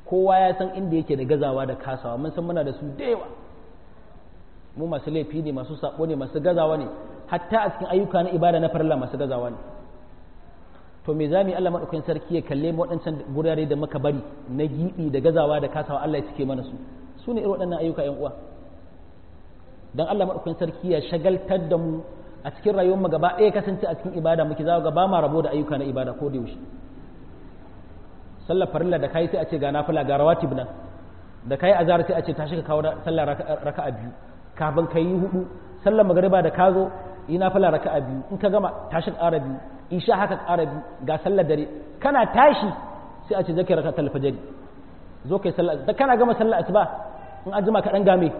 kowa ya san inda yake da gazawa da kasawa mun san muna da su da yawa mu masu laifi ne masu sabo ne masu gazawa ne hatta a cikin ayyuka na ibada na farilla masu gazawa ne to me zamu yi Allah madaukakin sarki ya kalle mu waɗancan gurare da muka bari na gibi da gazawa da kasawa Allah ya cike mana su su ne irin waɗannan ayyuka ƴan uwa dan Allah madaukakin sarki ya shagaltar da mu a cikin rayuwar mu gaba ɗaya kasance a cikin ibada muke za ga ba ma rabo da ayyuka na ibada ko da yaushe sallar farilla da kai sai a ce ga nafila ga rawatib nan da kai azhar sai a ce tashi ka kawo sallar raka'a biyu kafin ka yi hudu sallar magariba da ka zo yi nafila raka'a biyu in ka gama tashi ƙara biyu isha haka ƙara biyu ga sallar dare kana tashi sai a ce zaka raka tal fajr zo kai sallar da kana gama sallar asuba in an jima ka dan game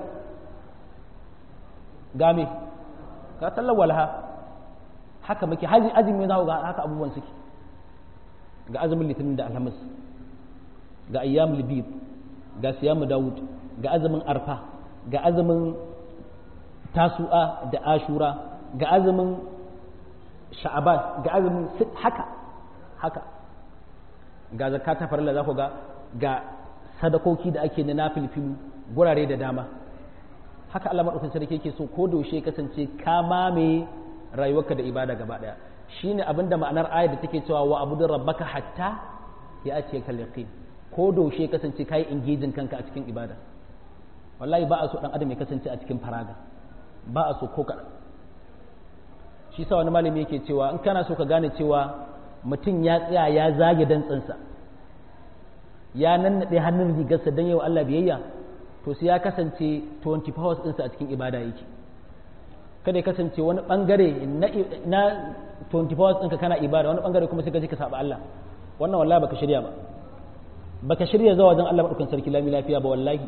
game ka sallar walha haka muke haji azumi za ga haka abubuwan suke ga azumin litinin da alhamis ga ayyamul bid ga siyamu dawud ga azumin arfa ga azumin tasu'a da ashura ga azumin sha'aban ga azumin haka haka ga zakka ta farilla za ku ga ga sadakoki da ake na nafilfilu gurare da dama haka Allah madaukakin sarki yake so ko daushe kasance ka mame rayuwarka da ibada gaba daya shine abinda ma'anar ayat da take cewa wa abudur rabbaka hatta ya ake kal yaqin ko daushe kasance kai engaging kanka a cikin ibada wallahi ba a so dan adam ya kasance a cikin faraga ba a so ko kaɗan shi sa wani malami yake cewa in kana so ka gane cewa mutum ya tsaya ya zage dantsansa ya nannaɗe hannun rigarsa don yau Allah biyayya to sai ya kasance 24 hours ɗinsa a cikin ibada yake kada ya kasance wani ɓangare na 24 hours ɗinka kana ibada wani ɓangare kuma sai ka ji ka saba Allah wannan wallahi baka shirya ba baka shirya zuwa wajen Allah maɗaukan sarki lami lafiya ba wallahi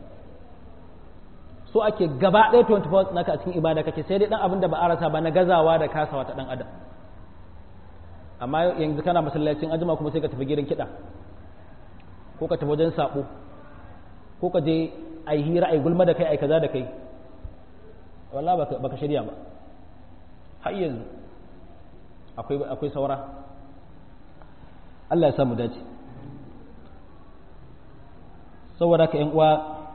so ake gaba ɗaya 24 hours naka a cikin ibada kake sai dai dan abin da ba a rasa ba na gazawa da kasawa ta dan adam amma yanzu kana masallacin ajima kuma sai ka tafi gidan kiɗa ko ka tafi wajen sabo ko ka je ai hira ai gulma da kai ai kaza da kai wallahi baka baka shirya ba har yanzu akwai akwai saura Allah ya samu dace saboda ka yan uwa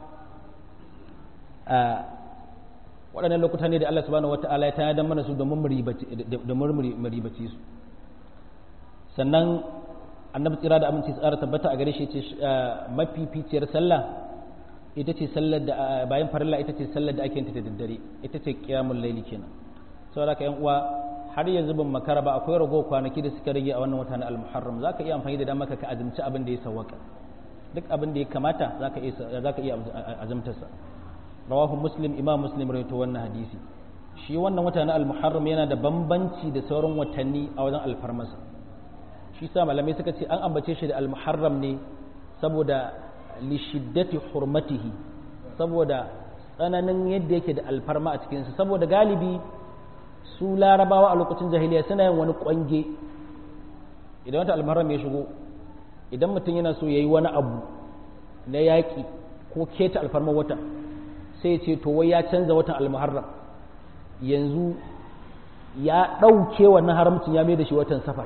waɗannan lokuta ne da Allah subhanahu wata'ala ya tayar mana su domin maribaci su sannan annabi tsira da aminci tsara tabbata a gare shi ce mafificiyar sallah ita ce sallar da bayan farilla ita ce sallar da ake yin ta da daddare ita ce qiyamul laili kenan saboda ka yan uwa har yanzu ban makara ba akwai rago kwanaki da suka rage a wannan wata na al-muharram zaka iya amfani da dama ka azumci abin da ya sawwaka duk abin da ya kamata zaka iya zaka iya azumtarsa rawahu muslim imam muslim rawaito wannan hadisi shi wannan wata na al-muharram yana da bambanci da sauran watanni a wajen alfarmasa shi sa malamai suka ce an ambace shi da al-muharram ne saboda li shiddati hurmatihi saboda tsananin yadda yake da alfarma a cikin sa saboda galibi su larabawa a lokacin jahiliya suna yin wani kwange idan wata al-muharram ya shigo idan mutum yana so yayi wani abu na yaƙi ko keta alfarmar wata sai ce to wai ya canza watan almuharram yanzu ya ɗauke wannan haramcin ya mai da shi watan safar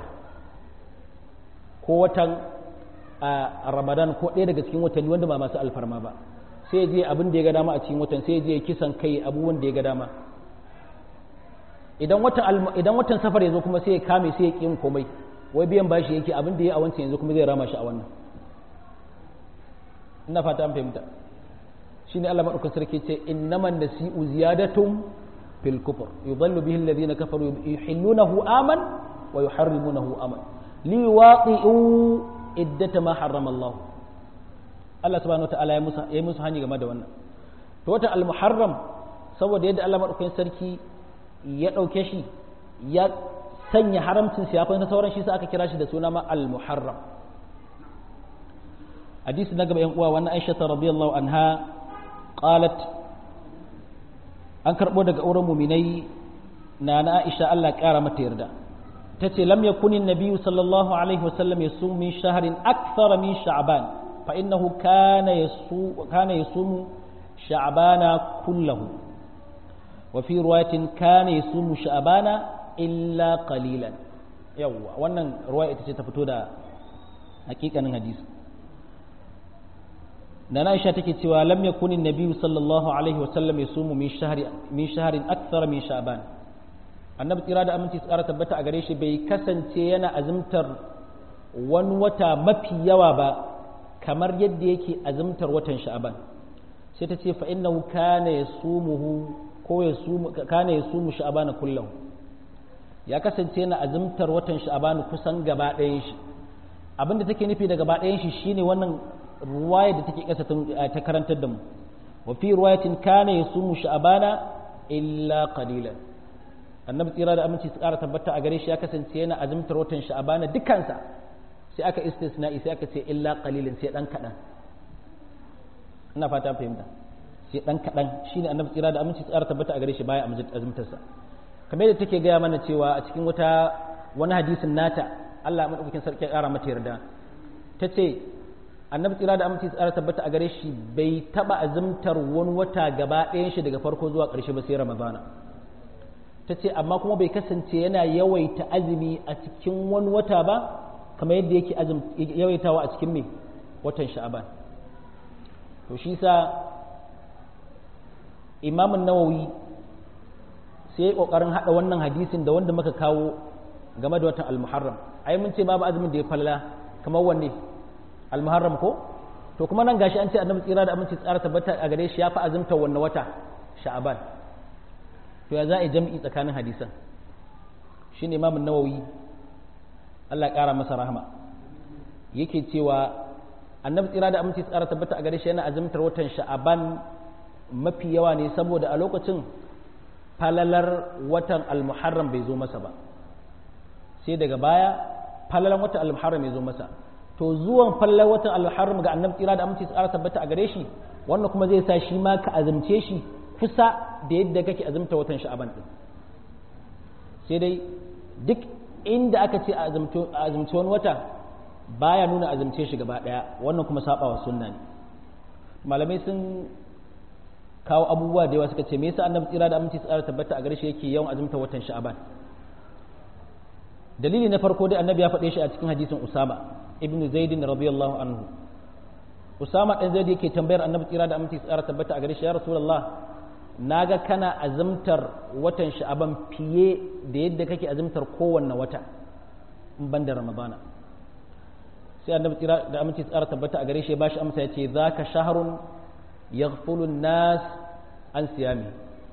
ko watan ramadan ko ɗaya daga cikin watanni wanda ba masu alfarma ba sai je abin da ya ga dama a cikin watan sai je kisan kai abubuwan da ya ga dama idan watan idan watan safar ya zo kuma sai ya kame sai ya ƙi komai wai biyan bashi yake abin da ya a wancan yanzu kuma zai rama shi a wannan ina fata an fahimta shine Allah madaukakin sarki ce innaman nasi'u ziyadatun fil kufr yudallu bihi alladhina kafaru yuhillunahu aman wa yuharrimunahu aman liwaqi'u iddata ma harrama Allah Allah subhanahu wataala ya musu ya musu hani game da wannan to wata al-muharram saboda yadda Allah madaukakin sarki ya dauke shi ya sanya haramcin siyafai na sauran shi sai aka kira shi da suna ma al-muharram hadisi na gaba yan uwa wannan Aisha radiyallahu anha qalat an karbo daga auren muminai na na Aisha Allah kara mata yarda tace lam yakuni an-nabiy sallallahu alaihi wasallam yasum min shahrin akthar min sha'ban fa innahu kana yasu kana yasumu sha'bana kullahu wa fi riwayatin kana yasumu sha'bana illa qalilan yawa wannan ruwaya ita ce ta fito da hakikanin hadisi nana Aisha take cewa lam yakun an-nabiy sallallahu alaihi wa sallam yasumu min shahri min shahrin akthar min sha'ban annabi tsira da aminci tsara tabbata a gare shi bai kasance yana azumtar wani wata mafi yawa ba kamar yadda yake azumtar watan sha'ban sai ta ce fa innahu kana yasumuhu ko yasumu kana yasumu sha'ban kullahu ya kasance yana azumtar watan sha'ban kusan gaba ɗayan shi abinda take nufi da gaba ɗayan shi shine wannan ruwaya da take kasa ta karantar da mu wa fi ruwayatin kana yasumu sha'bana illa qalilan annabi tsira da aminci su ƙara tabbata a gare shi ya kasance yana azumtar watan sha'bana dukansa sai aka istisna'i sai aka ce illa qalilan sai dan kadan ina fata fahimta sai dan kadan shine annabi tsira da aminci su ƙara tabbata a gare shi baya azumtar sa kamar yadda take gaya mana cewa a cikin wata wani hadisin nata Allah madaukakin sarki ya ƙara mata yarda tace annabi tsira da aminci tsara tabbata a gare shi bai taba azumtar wani wata gaba ɗayan shi daga farko zuwa ƙarshe ba sai ramadana ta ce amma kuma bai kasance yana yawaita azumi a cikin wani wata ba kamar yadda yake yawaitawa a cikin mai watan sha'aban to shi sa imamun nawawi sai ƙoƙarin haɗa wannan hadisin da wanda muka kawo game da watan almuharram ai mun ce babu azumin da ya falla kamar wanne almuharram ko to kuma nan gashi an ce annabi tsira da aminci tsara tabbata a gare shi ya fi azumta wannan wata sha'aban to ya za a jam'i tsakanin hadisan shi ne imamun nawawi Allah ƙara masa rahama yake cewa annabi tsira da aminci tsara tabbata a gare shi yana azumtar watan sha'aban mafi yawa ne saboda a lokacin falalar watan almuharram bai zo masa ba sai daga baya falalar watan almuharram ya zo masa to zuwan falalar watan almuharram ga annabi tsira da aminci tsara tabbata a gare shi wannan kuma zai sa shi ma ka azumce shi kusa da yadda kake azumta watan sha'aban din sai dai duk inda aka ce a azumci wani wata baya nuna azumce shi gaba daya wannan kuma saba wa sunna ne malamai sun kawo abubuwa da yawa suka ce me yasa annabi tsira da aminci tsara tabbata a gare shi yake yawan azumta watan sha'aban dalili na farko dai annabi ya faɗe shi a cikin hadisin usama ibn zaidin radiyallahu anhu usama dan zaid yake tambayar annabi tsira da aminci tsara tabbata a gare shi ya rasulullah naga kana azumtar watan sha'aban fiye da yadda kake azumtar kowanne wata in ban da ramadana sai annabi tsira da aminci tsara tabbata a gare shi ya bashi amsa yace zaka shahrun yaghfulu nas an siyami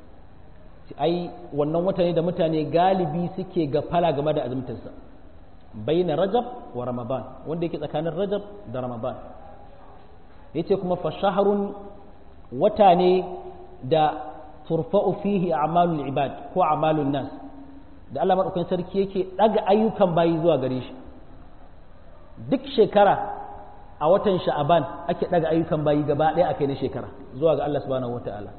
ai wannan wata ne da mutane galibi suke gafala game da azumtarsa baina rajab wa ramadan wanda yake tsakanin rajab da ramadan yace kuma fa shahrun wata ne da turfa'u fihi a'malul ibad ko a'malun nas da Allah madaukakin sarki yake daga ayyukan bayi zuwa gare shi duk shekara a watan sha'aban ake daga ayyukan bayi gaba ɗaya akai na shekara zuwa ga Allah subhanahu wataala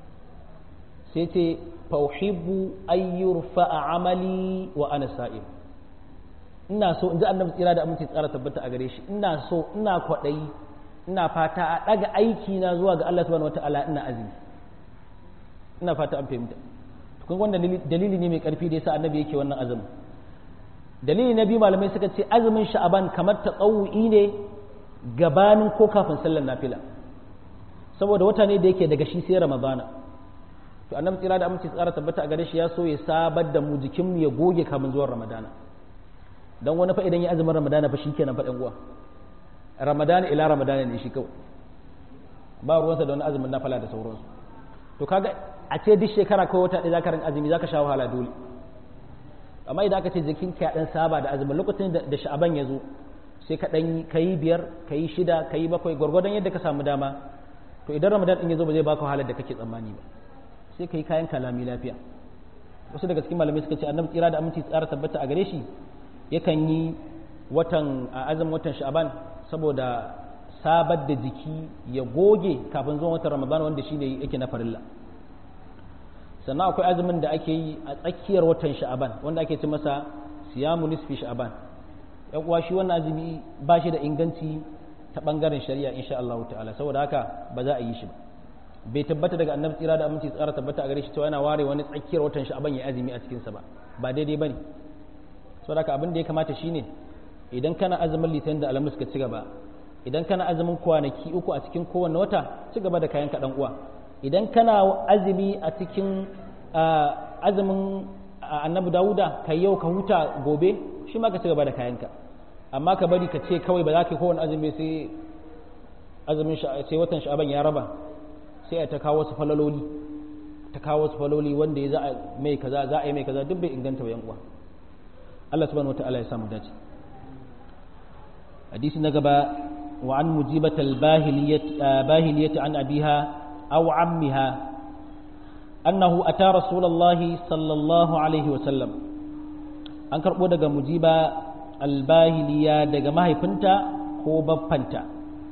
sai ce fa uhibbu ayyurfa amali wa ana sa'im ina so in ji annabi tsira da aminci tsara tabbata a gare shi ina so ina kwaɗayi ina fata a ɗaga aiki na zuwa ga Allah subhanahu wataala ina azumi ina fata an fahimta kun wanda dalili ne mai karfi da yasa annabi yake wannan azumin dalili na biyu malamai suka ce azumin sha'aban kamar tsawu'i ne gabanin ko kafin sallar nafila saboda wata ne da yake daga shi sai ramadana to annabi tsira da aminci tsara tabbata a gare shi ya so ya sabar da mu jikin mu ya goge kamin zuwan ramadana dan wani fa idan ya azumin ramadana fa shikenan fa dan uwa ramadana ila ramadana ne shi kawai ba ruwansa da wani azumin nafila da sauransu to kaga a ce duk shekara ko wata ɗaya zaka rin azumi zaka sha wahala dole amma idan aka ce jikin ka dan saba da azumin lokacin da sha'aban ya zo sai ka dan kayi biyar kayi shida kayi bakwai gwargwadon yadda ka samu dama to idan ramadan din ya zo ba zai baka wahalar da kake tsammani ba sai kayi kayan kalami lafiya wasu daga cikin malamai suka ce annabi tsira da aminci tsara tabbata a gare shi yakan yi watan a azumin watan sha'aban saboda sabar da jiki ya goge kafin zuwan watan ramadan wanda shi ne yake na farilla sannan akwai azumin da ake yi a tsakiyar watan sha'aban wanda ake ci masa siyamu nisfi sha'aban yan uwa shi wannan azumi ba shi da inganci ta bangaren shari'a insha Allah ta'ala saboda haka ba za a yi shi ba bai tabbata daga annabi tsira da aminci tsara tabbata a gare shi cewa yana ware wani tsakiyar watan sha'aban ya azumi a cikin sa ba ba daidai bane saboda haka abin da ya kamata shine idan kana azumin litinin da alhamis ka ci gaba idan kana azumin kwanaki uku a cikin kowanne wata ci gaba da kayan kaɗan uwa idan kana azumi a cikin azumin annabi dawuda ka yau ka huta gobe shi ma ka ci gaba da kayanka amma ka bari ka ce kawai ba za ka yi kowane azumi sai azumin sai watan sha'aban ya raba sai a ta kawo su falaloli ta kawo su faloli wanda ya za a mai kaza za a yi mai kaza duk bai inganta ba yan uwa Allah subhanahu wataala ya samu dace hadisi na gaba wa an mujibat al-bahiliyat an abiha aw ammiha annahu ata rasulullahi sallallahu alaihi wa sallam an karbo daga mujiba al-bahiliya daga mahaifinta ko baffanta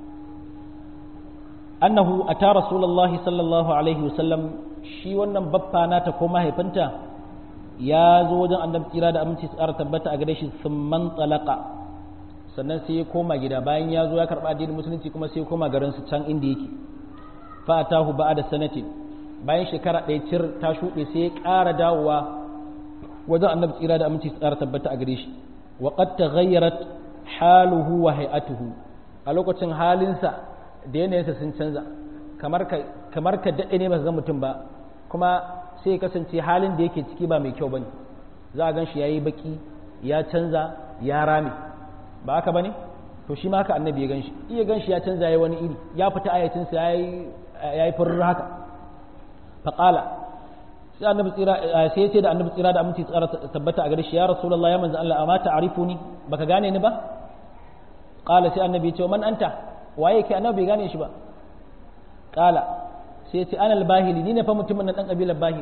annahu ata rasulullahi sallallahu alaihi wa sallam shi wannan baffa nata ko mahaifinta ya zo wajen annabi tsira da aminci tsara tabbata a gare shi sun man talaka sannan sai ya koma gida bayan ya zo ya karɓa addinin musulunci kuma sai ya koma garin su can inda yake fa atahu ba'a da sanatin bayan shekara ɗaya cir ta shuɗe sai ya ƙara dawowa wajen annabi tsira da aminci tsara tabbata a gare shi wa qad taghayyarat haluhu wa hay'atuhu a lokacin halinsa da yanayinsa sun canza kamar ka kamar ka daɗe ne ba ga mutum ba kuma sai ya kasance halin da yake ciki ba mai kyau bane za a gan shi yayi baki ya canza ya rame ba haka bane to shi ma haka annabi ya gan shi iya gan shi ya canza yayi wani iri ya fita ayatinsa yayi yayi furr haka faqala sai annabi tsira sai ya ce da annabi tsira da aminci tsara tabbata a gare shi ya rasulullah ya manzo Allah amma ta'rifuni baka gane ni ba qala sai annabi ya ce man anta waye ke annabi bai gane shi ba qala sai ya ce ana albahili ni ne fa mutumin nan dan kabilar bahil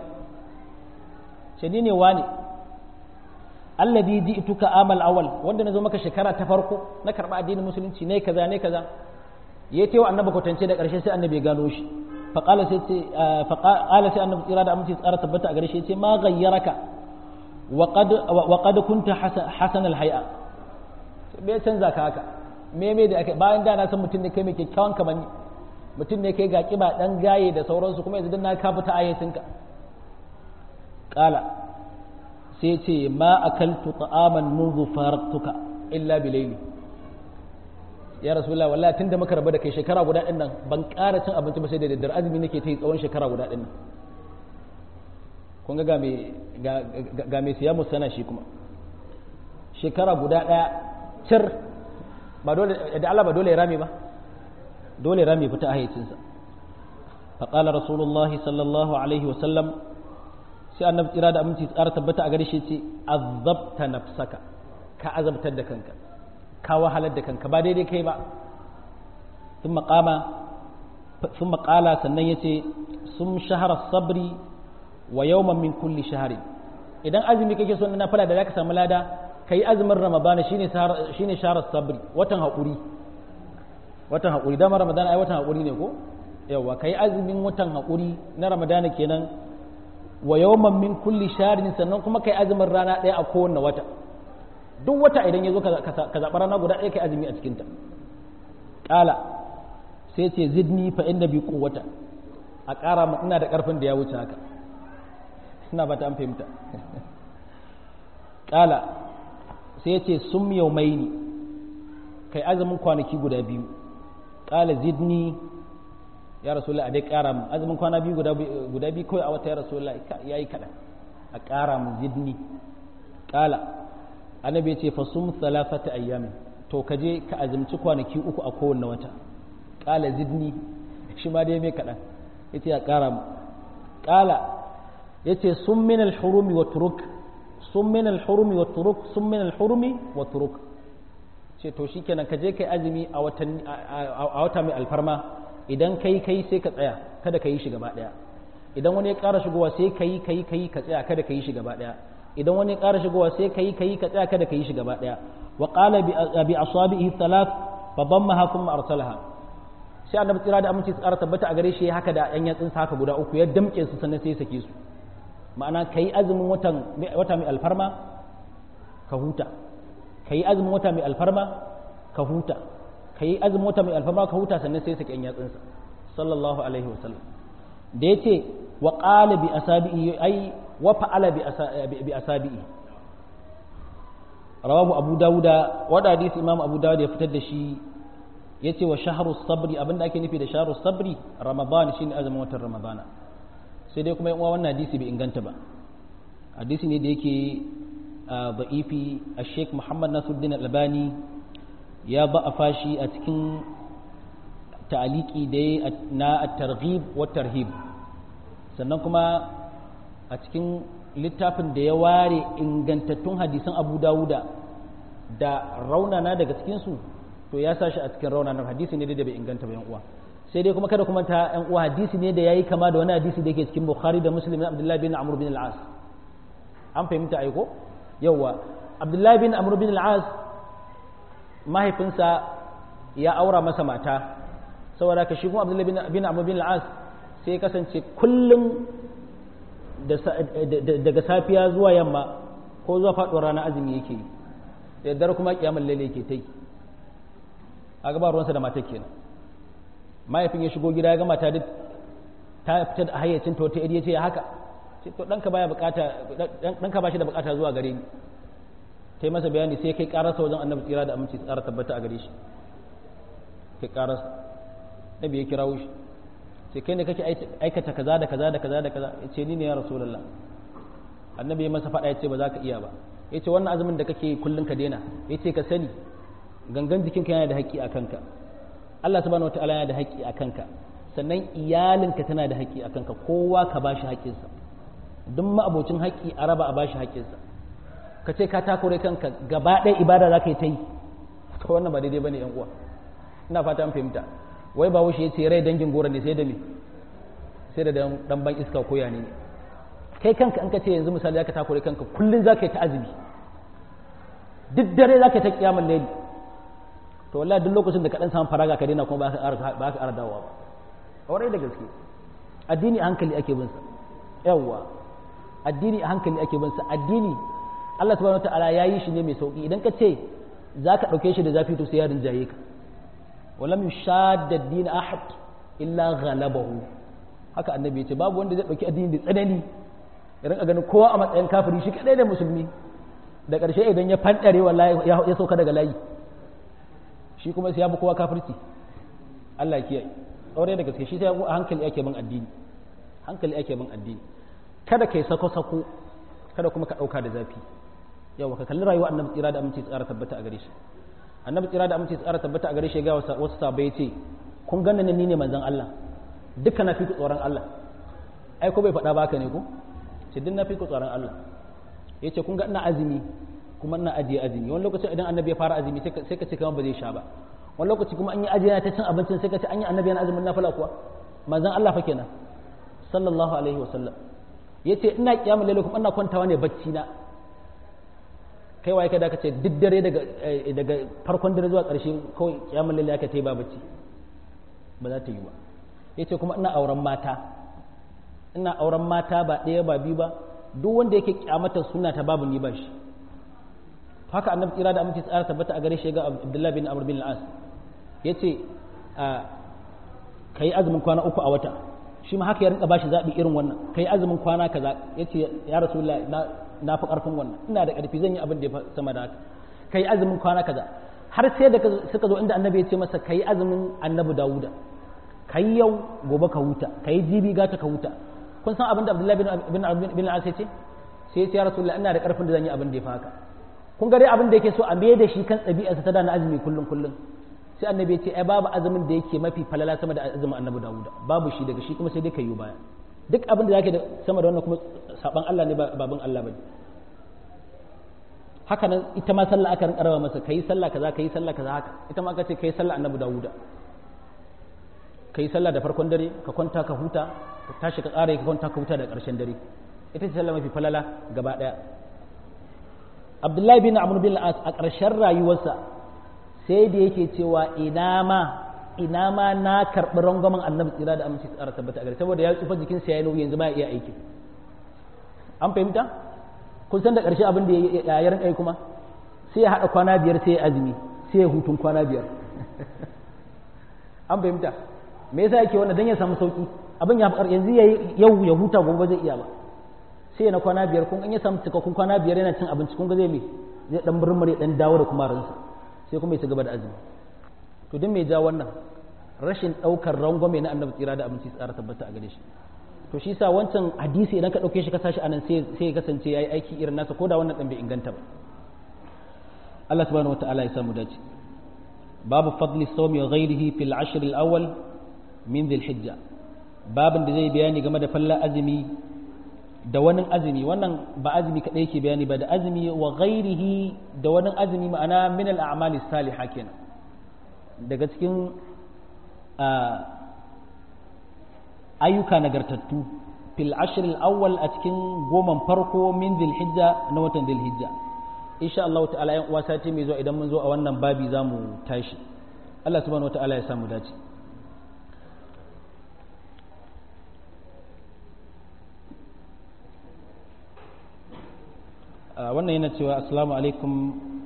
sai ni ne wani alladhi ji'tuka amal awal wanda nazo maka shekara ta farko na karba addinin musulunci ne kaza ne kaza yayi tewa annabi kwatance da karshe sai annabi ya gano shi fa qala sai ce fa qala sai annabi tsira da aminci tsara tabbata a gare shi yace ma ghayyaraka wa qad wa qad kunta hasan al hay'a bai canza ka haka me me da ake bayan da na san mutum ne kai mai kyakkyawan kamanni mutum ne kai ga kiba dan gaye da sauransu kuma yanzu dan na ka fita ayatinka qala sai ce ma akaltu ta'aman منذ faraktuka illa bilayli ya rasulullah wallahi tunda muka rabu da kai shekara guda din nan ban ƙara cin abinci ba sai da daddare azumi nake ta yi tsawon shekara guda din nan kun ga ga me ga me siya musana shi kuma shekara guda daya cir ba dole da Allah ba dole ya rame ba dole ya rame fita a hayyacinsa فقال رسول الله صلى الله عليه وسلم sai annabi tsira da aminci tsara tabbata a gare shi ce azabta nafsaka ka azabtar da kanka ka wahalar da kanka ba daidai kai ba sun maƙama sun maƙala sannan ya ce sun shahara sabri wa yawman min kulli shahari idan azumi kake so na fala da zaka samu lada ka yi azumin ramadana shine shine shaharar sabri watan haƙuri watan haƙuri dama ramadana ai watan haƙuri ne ko yawa ka yi azumin watan haƙuri na ramadana kenan wa yawman min kulli sharin sannan kuma kai azumin rana ɗaya a kowanne wata duk wata idan ya zo ka zaɓi rana guda ɗaya kai azumi a cikinta ƙala sai ce zidni fa inda bi wata a ƙara ma ina da ƙarfin da ya wuce haka ina ba ta an fahimta ƙala sai ce sum yaumaini kai azumin kwanaki guda biyu ƙala zidni ya rasulullah a dai ƙara mu azumin kwana biyu guda biyu kawai a wata ya rasulullah ya yi kaɗan a ƙara mu zidni ƙala annabi ya ce fa sum salafata ayyamin to ka je ka azumci kwanaki uku a kowanne wata ƙala zidni shi ma dai mai kaɗan ya ce a ƙara mu ƙala ya ce sun min alhurumi wa turuk sun min alhurumi wa turuk sun min alhurumi wa turuk ce to shikenan ka je kai azumi a wata mai alfarma idan kai kai sai ka tsaya kada ka yi shi gaba daya idan wani ya ƙara shigowa sai ka yi ka yi ka yi ka tsaya kada ka yi shi gaba daya idan wani ya ƙara shigowa sai ka yi ka yi ka tsaya kada ka yi shi gaba daya wa qala bi asabihi thalath fa dammaha thumma arsalaha sai annabi tsira da aminci tsara tabbata a gare shi haka da yan yatsun haka guda uku ya damke su sannan sai ya sake su ma'ana kai azumin watan wata mai alfarma ka huta kai azumin wata mai alfarma ka huta ka yi azumin wata mai alfarma ka huta sannan sai sake yatsunsa sallallahu alaihi wasallam da ya ce wa ƙala bi asabi'i ai wa fa'ala bi asabi'i rawahu abu dawuda wanda hadisi imam abu dawud ya fitar da shi yace wa shahru sabri abinda ake nufi da shahru sabri ramadan shine azumin watan ramadana sai dai kuma yan uwa wannan hadisi bai inganta ba hadisi ne da yake da'ifi a sheikh muhammad nasuddin albani ya ba a fashi a cikin ta'aliki da ya na targhib wa tarhib sannan kuma a cikin littafin da ya ware ingantattun hadisan abu dawuda da raunana daga cikinsu to ya sa shi a cikin raunanar hadisi ne da bai inganta ba yan uwa sai dai kuma kada kuma ta yan uwa hadisi ne da yayi kama da wani hadisi da yake cikin bukhari da muslim na abdullahi bin amr bin al-as an fahimta aiko yawa abdullahi bin amr bin al-as mahaifinsa ya aura masa mata saboda ka shi kuma abdullahi bin amr bin al-as sai kasance kullum daga safiya zuwa yamma ko zuwa faɗuwar rana azumi yake yi da dare kuma kiyamar lalle yake ta yi a gaba ruwansa da matar kenan mahaifin ya shigo gida ya ga mata duk ta fita da hayyacin ta wata iri ya ce haka ce to ɗanka baya bukata ɗanka ba shi da bukata zuwa gare ni ta yi masa bayani sai kai karasa wajen annabi tsira da aminci tsara tabbata a gare shi kai karasa nabi ya kirawo shi sai kai ne kake aikata kaza da kaza da kaza da kaza ya ce ni ne ya rasulullah annabi ya masa faɗa ya ce ba za ka iya ba ya ce wannan azumin da kake kullum ka daina ya ce ka sani gangan jikinka yana da haƙƙi a kanka Allah subhanahu wataala yana da haƙƙi a kanka sannan iyalinka tana da haƙƙi a kanka kowa ka ba shi haƙƙinsa duk ma'abocin haƙƙi a raba a ba shi haƙƙinsa ka ce ka takure kanka gaba ɗaya ibada za ka yi ta yi to wannan ba daidai ba ne yan uwa ina fata an fahimta wai ba wuce ya ce rai dangin gora ne sai da me sai da dan ban iska ko ya ne kai kanka an ka ce yanzu misali za ka takure kanka kullum za ka yi ta azumi duk dare za ka yi ta kiyamun laili to wallahi duk lokacin da ka dan samu faraga ka daina kuma ba ka ba ka ara dawowa ba aure da gaske addini a hankali ake bin sa yawwa addini a hankali ake bin sa addini Allah subhanahu wataala ya yi shi ne mai sauki idan ka ce za ka ɗauke shi da zafi to sai ya rinjaye ka walam yushadda ad-din ahad illa ghalabahu haka annabi ya ce babu wanda zai ɗauki addini da tsanani ya rinka ganin kowa a matsayin kafiri shi kadai da musulmi da ƙarshe idan ya fanɗare wallahi ya sauka daga layi shi kuma sai ya bi kowa kafirci Allah ya kiyaye aure da gaske shi sai a hankali ake bin addini hankali ake bin addini kada kai sako sako kada kuma ka ɗauka da zafi yawa ka kalli rayuwa annabi tsira da aminci tsara tabbata a gare shi annabi tsira da aminci tsara tabbata a gare shi ga wasu sabai ce kun ganna ni ne manzon Allah dukkan na fi ku tsoron Allah ai ko bai faɗa baka ne ko ce duk na fi ku tsoron Allah yace kun ga ina azumi kuma ina ajiye azumi wani lokaci idan annabi ya fara azumi sai ka ce kamar ba zai sha ba wani lokaci kuma an yi ajiye ta cin abincin sai ka ce an yi annabi yana azumin nafila kuwa manzon Allah fa kenan sallallahu alaihi wa sallam yace ina kiyamul lail kuma ina kwantawa ne bacci na kai waye kada ka ce duk dare daga daga farkon dare zuwa ƙarshe kawai kiyamul lail aka tai ba bacci ba za ta yi ba yace kuma ina auren mata ina auren mata ba ɗaya ba biyu ba duk wanda yake kyamata suna ta babu ni ba shi haka annabi tsira da aminci tsara tabbata a gare shi ga abdullahi bin amr bin al-as yace kai azumin kwana uku a wata shi ma haka ya rinka bashi zabi irin wannan kai azumin kwana kaza yace ya rasulullah na na fi karfin wannan ina da karfi zan yi abin da ya sama da haka kai azumin kwana kaza har sai da suka zo inda annabi ya ce masa kai azumin annabi dawuda kai yau gobe ka huta kai jibi gata ka huta kun san abin da abdullahi bin bin al-as ya ce sai ya ce ya rasulullah ina da karfin da zan yi abin da ya fi haka kun ga dai abin da yake so a mai da shi kan ɗabi'arsa ta da na azumi kullum kullum sai annabi ya ce ai babu azumin da yake mafi falala sama da azumin annabi dawuda babu shi daga shi kuma sai dai ka yi baya duk abin da zake da sama da wannan kuma saban Allah ne babin Allah bane haka nan ita ma sallah aka rinka rawa masa kai sallah kaza kai sallah kaza haka ita ma aka ce kai sallah annabi dawuda kai sallah da farkon dare ka kwanta ka huta ka tashi ka tsara ka kwanta ka huta da ƙarshen dare ita ce sallah mafi falala gaba daya abdullahi bin amr bin as a ƙarshen rayuwarsa sai da yake cewa ina ma ina ma na karɓi rangwamen annabi tsira da aminci tsara tabbata a gare saboda ya tsufa jikinsa ya yi nauyi yanzu ba ya iya aiki an fahimta kun san da ƙarshe abin da ya yi rinƙa kuma sai ya haɗa kwana biyar sai ya azumi sai ya hutun kwana biyar an fahimta me yasa yake wannan dan ya samu sauki abin ya fi yanzu yau ya huta gobe zai iya ba sai na kwana biyar kun an ya samu cikakkun kwana biyar yana cin abinci kun ga zai me zai dan murmure dan dawo da kuma ransa sai kuma ya ci gaba da azumi to din mai ja wannan rashin ɗaukar rangwame na annabi tsira da abinci tsara tabbata a gare shi to shi sa wancan hadisi idan ka ɗauke shi ka sashi anan sai sai ya kasance yayi aiki irin nasa ko da wannan ɗan bai inganta ba Allah subhanahu wataala ya samu dace babu fadli sawmi wa ghairihi fil ashr al awwal min dhil hijja babin da zai bayani game da fallar azumi da wani azumi wannan ba azumi kadai yake bayani ba da azumi wa ghairihi da wani azumi ma'ana min al a'mali salihah kenan daga cikin ayyuka nagartattu fil ashr al awwal a cikin goman farko min dhil hijja na watan dhil hijja insha Allah ta'ala yan uwa sati mai zuwa idan mun zo a wannan babi zamu tashi Allah subhanahu wataala ya samu dace wannan yana cewa assalamu alaikum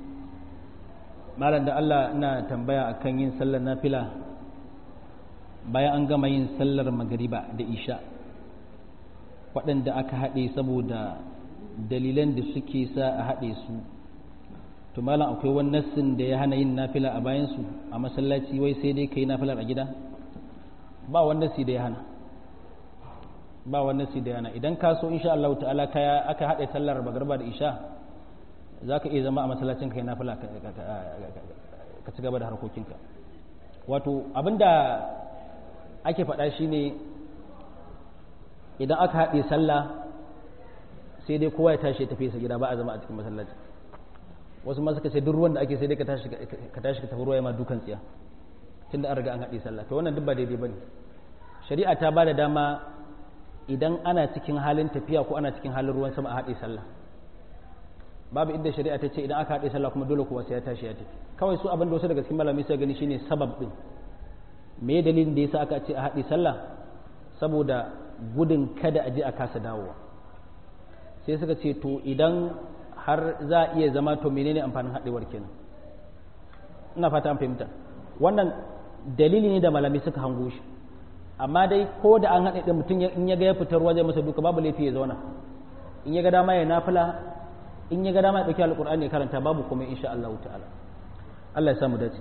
malam da Allah ina tambaya akan yin sallar nafila bayan an gama yin sallar magariba da isha waɗanda aka haɗe saboda dalilan da suke sa a haɗe su to malam akwai wani nassin da ya hana yin nafila a bayansu a masallaci wai sai dai ka yi nafilar a gida ba wani nassi da ya hana ba wani nassi da ya hana idan ka so insha Allah ta'ala kaya aka haɗe sallar magarba da isha za ka iya zama a masallacin ka yi nafila ka ci gaba da harkokinka wato abinda ake faɗa shine idan aka haɗe sallah sai dai kowa ya tashi ya tafi sa gida ba a zama a cikin masallaci wasu ma suka ce duk ruwan da ake sai dai ka tashi ka tashi ka tafi ruwa ma dukan tsiya tunda an riga an haɗe sallah to wannan duk ba daidai bane shari'a ta ba da dama idan ana cikin halin tafiya ko ana cikin halin ruwan sama a haɗe sallah babu inda shari'a ta ce idan aka haɗe sallah kuma dole kowa sai ya tashi ya tafi kawai su abin da wasu daga cikin malamai suka gani shine sabab din me dalilin da yasa aka ce a haɗe sallah saboda gudun kada a je a kasa dawowa sai suka ce to idan har za a iya zama to menene amfanin haɗewar kenan ina fata an fahimta wannan dalili ne da malami suka hango shi amma dai ko da an haɗe ɗin mutum in ya ga ya fitar ruwa zai masa duka babu laifi ya zauna in ya ga dama ya nafila in ya ga dama ya ɗauki alƙur'ani ya karanta babu kuma insha Allah ta'ala Allah ya samu dace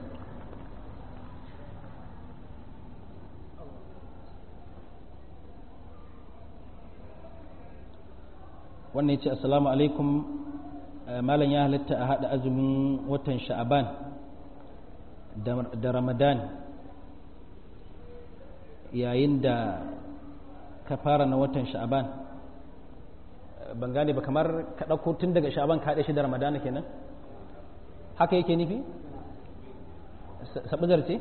wannan ya ce assalamu alaikum malam ya halatta a haɗa azumin watan sha'aban da ramadan yayin da ka fara na watan sha'aban ban gane ba kamar ka ɗauko tun daga sha'aban ka haɗe shi da ramadana kenan haka yake nufi saɓizar ce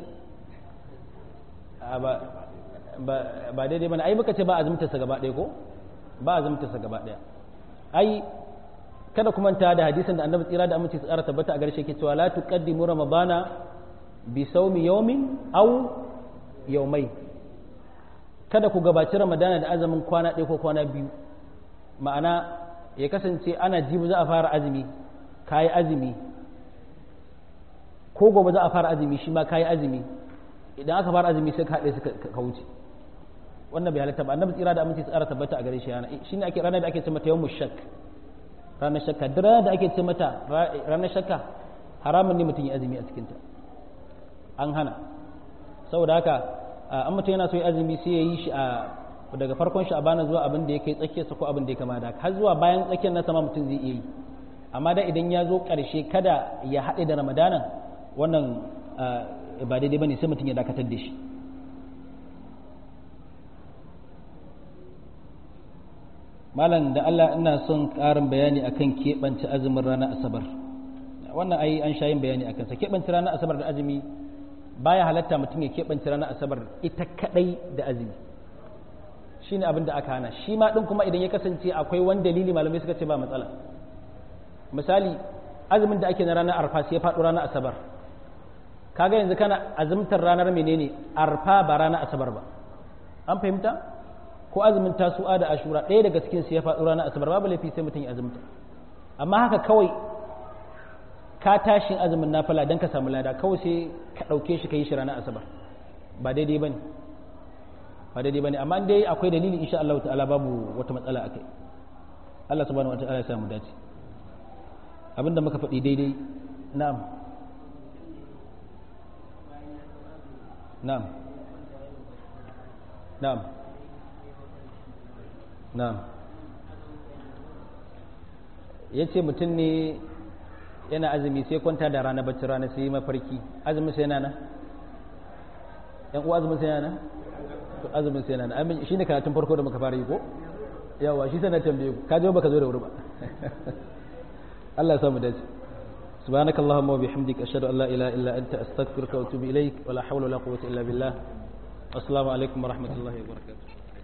ba daidai ba ai muka ce ba azumtarsa gaba ɗaya ko ba azumtarsa gaba ɗaya ai kada kuma ta da hadisin da annabi tsira da aminci tsara tabbata a garshe ke cewa la tuqaddimu ramadana bi sawmi yawmin aw yawmai kada ku gabaci ramadana da azumin kwana ɗaya ko kwana biyu ma'ana ya kasance ana jibi za a fara azumi kayi azumi ko gobe za a fara azumi shi ma kayi azumi idan aka fara azumi sai ka haɗe su ka wuce wannan bai halatta ba annabi tsira da aminci tsara tabbata a gare shi yana shine ake ranar da ake ce mata yawmu shak ranar shakka duk ranar da ake ce mata ranar shakka haramun ne mutum ya azumi a cikin ta an hana saboda haka an mutum yana so ya azumi sai ya yi shi a daga farkon shi a bana zuwa abin da ya kai tsakiyarsa ko abin da ya kama da har zuwa bayan tsakiyar na sama mutum zai iya yi amma da idan ya zo ƙarshe kada ya haɗe da ramadanan wannan ba daidai ba ne sai mutum ya dakatar da shi malam da Allah ina son ƙarin bayani akan keɓance azumin ranar asabar wannan ai an sha yin bayani akan sa keɓance ranar asabar da azumi baya halatta mutum ya keɓance ranar asabar ita kadai da azumi shine abin da aka hana shi ma din kuma idan ya kasance akwai wani dalili malamai suka ce ba matsala misali azumin da ake na ranar arfa sai ya faɗo ranar asabar kaga yanzu kana azumtar ranar menene arfa ba ranar asabar ba an fahimta ko azumin tasu'a da ashura ɗaya daga cikin su ya faɗo ranar asabar babu laifi sai mutum ya azumta amma haka kawai ka tashin azumin nafila don ka samu lada kawai sai ka ɗauke shi ka yi shi ranar asabar ba daidai ba ne ba daidai ba ne amma dai akwai dalili insha Allah ta'ala babu wata matsala a kai Allah subhanahu wa ta'ala ya samu dace abinda muka faɗi daidai na'am na'am na'am na'am ya ce mutum ne yana azumi sai kwanta da rana bacci rana sai yi mafarki azumin sai yana nan yan uwa azumin sai yana nan to azumin sai yana nan shi ne karatun farko da muka fara yi ko yawa shi sai na tambaye ku ka je baka zo da wuri ba Allah ya samu dace سبحانك اللهم وبحمدك أشهد أن لا إله إلا أنت أستغفرك وأتوب إليك ولا حول ولا قوة إلا بالله السلام عليكم ورحمة الله وبركاته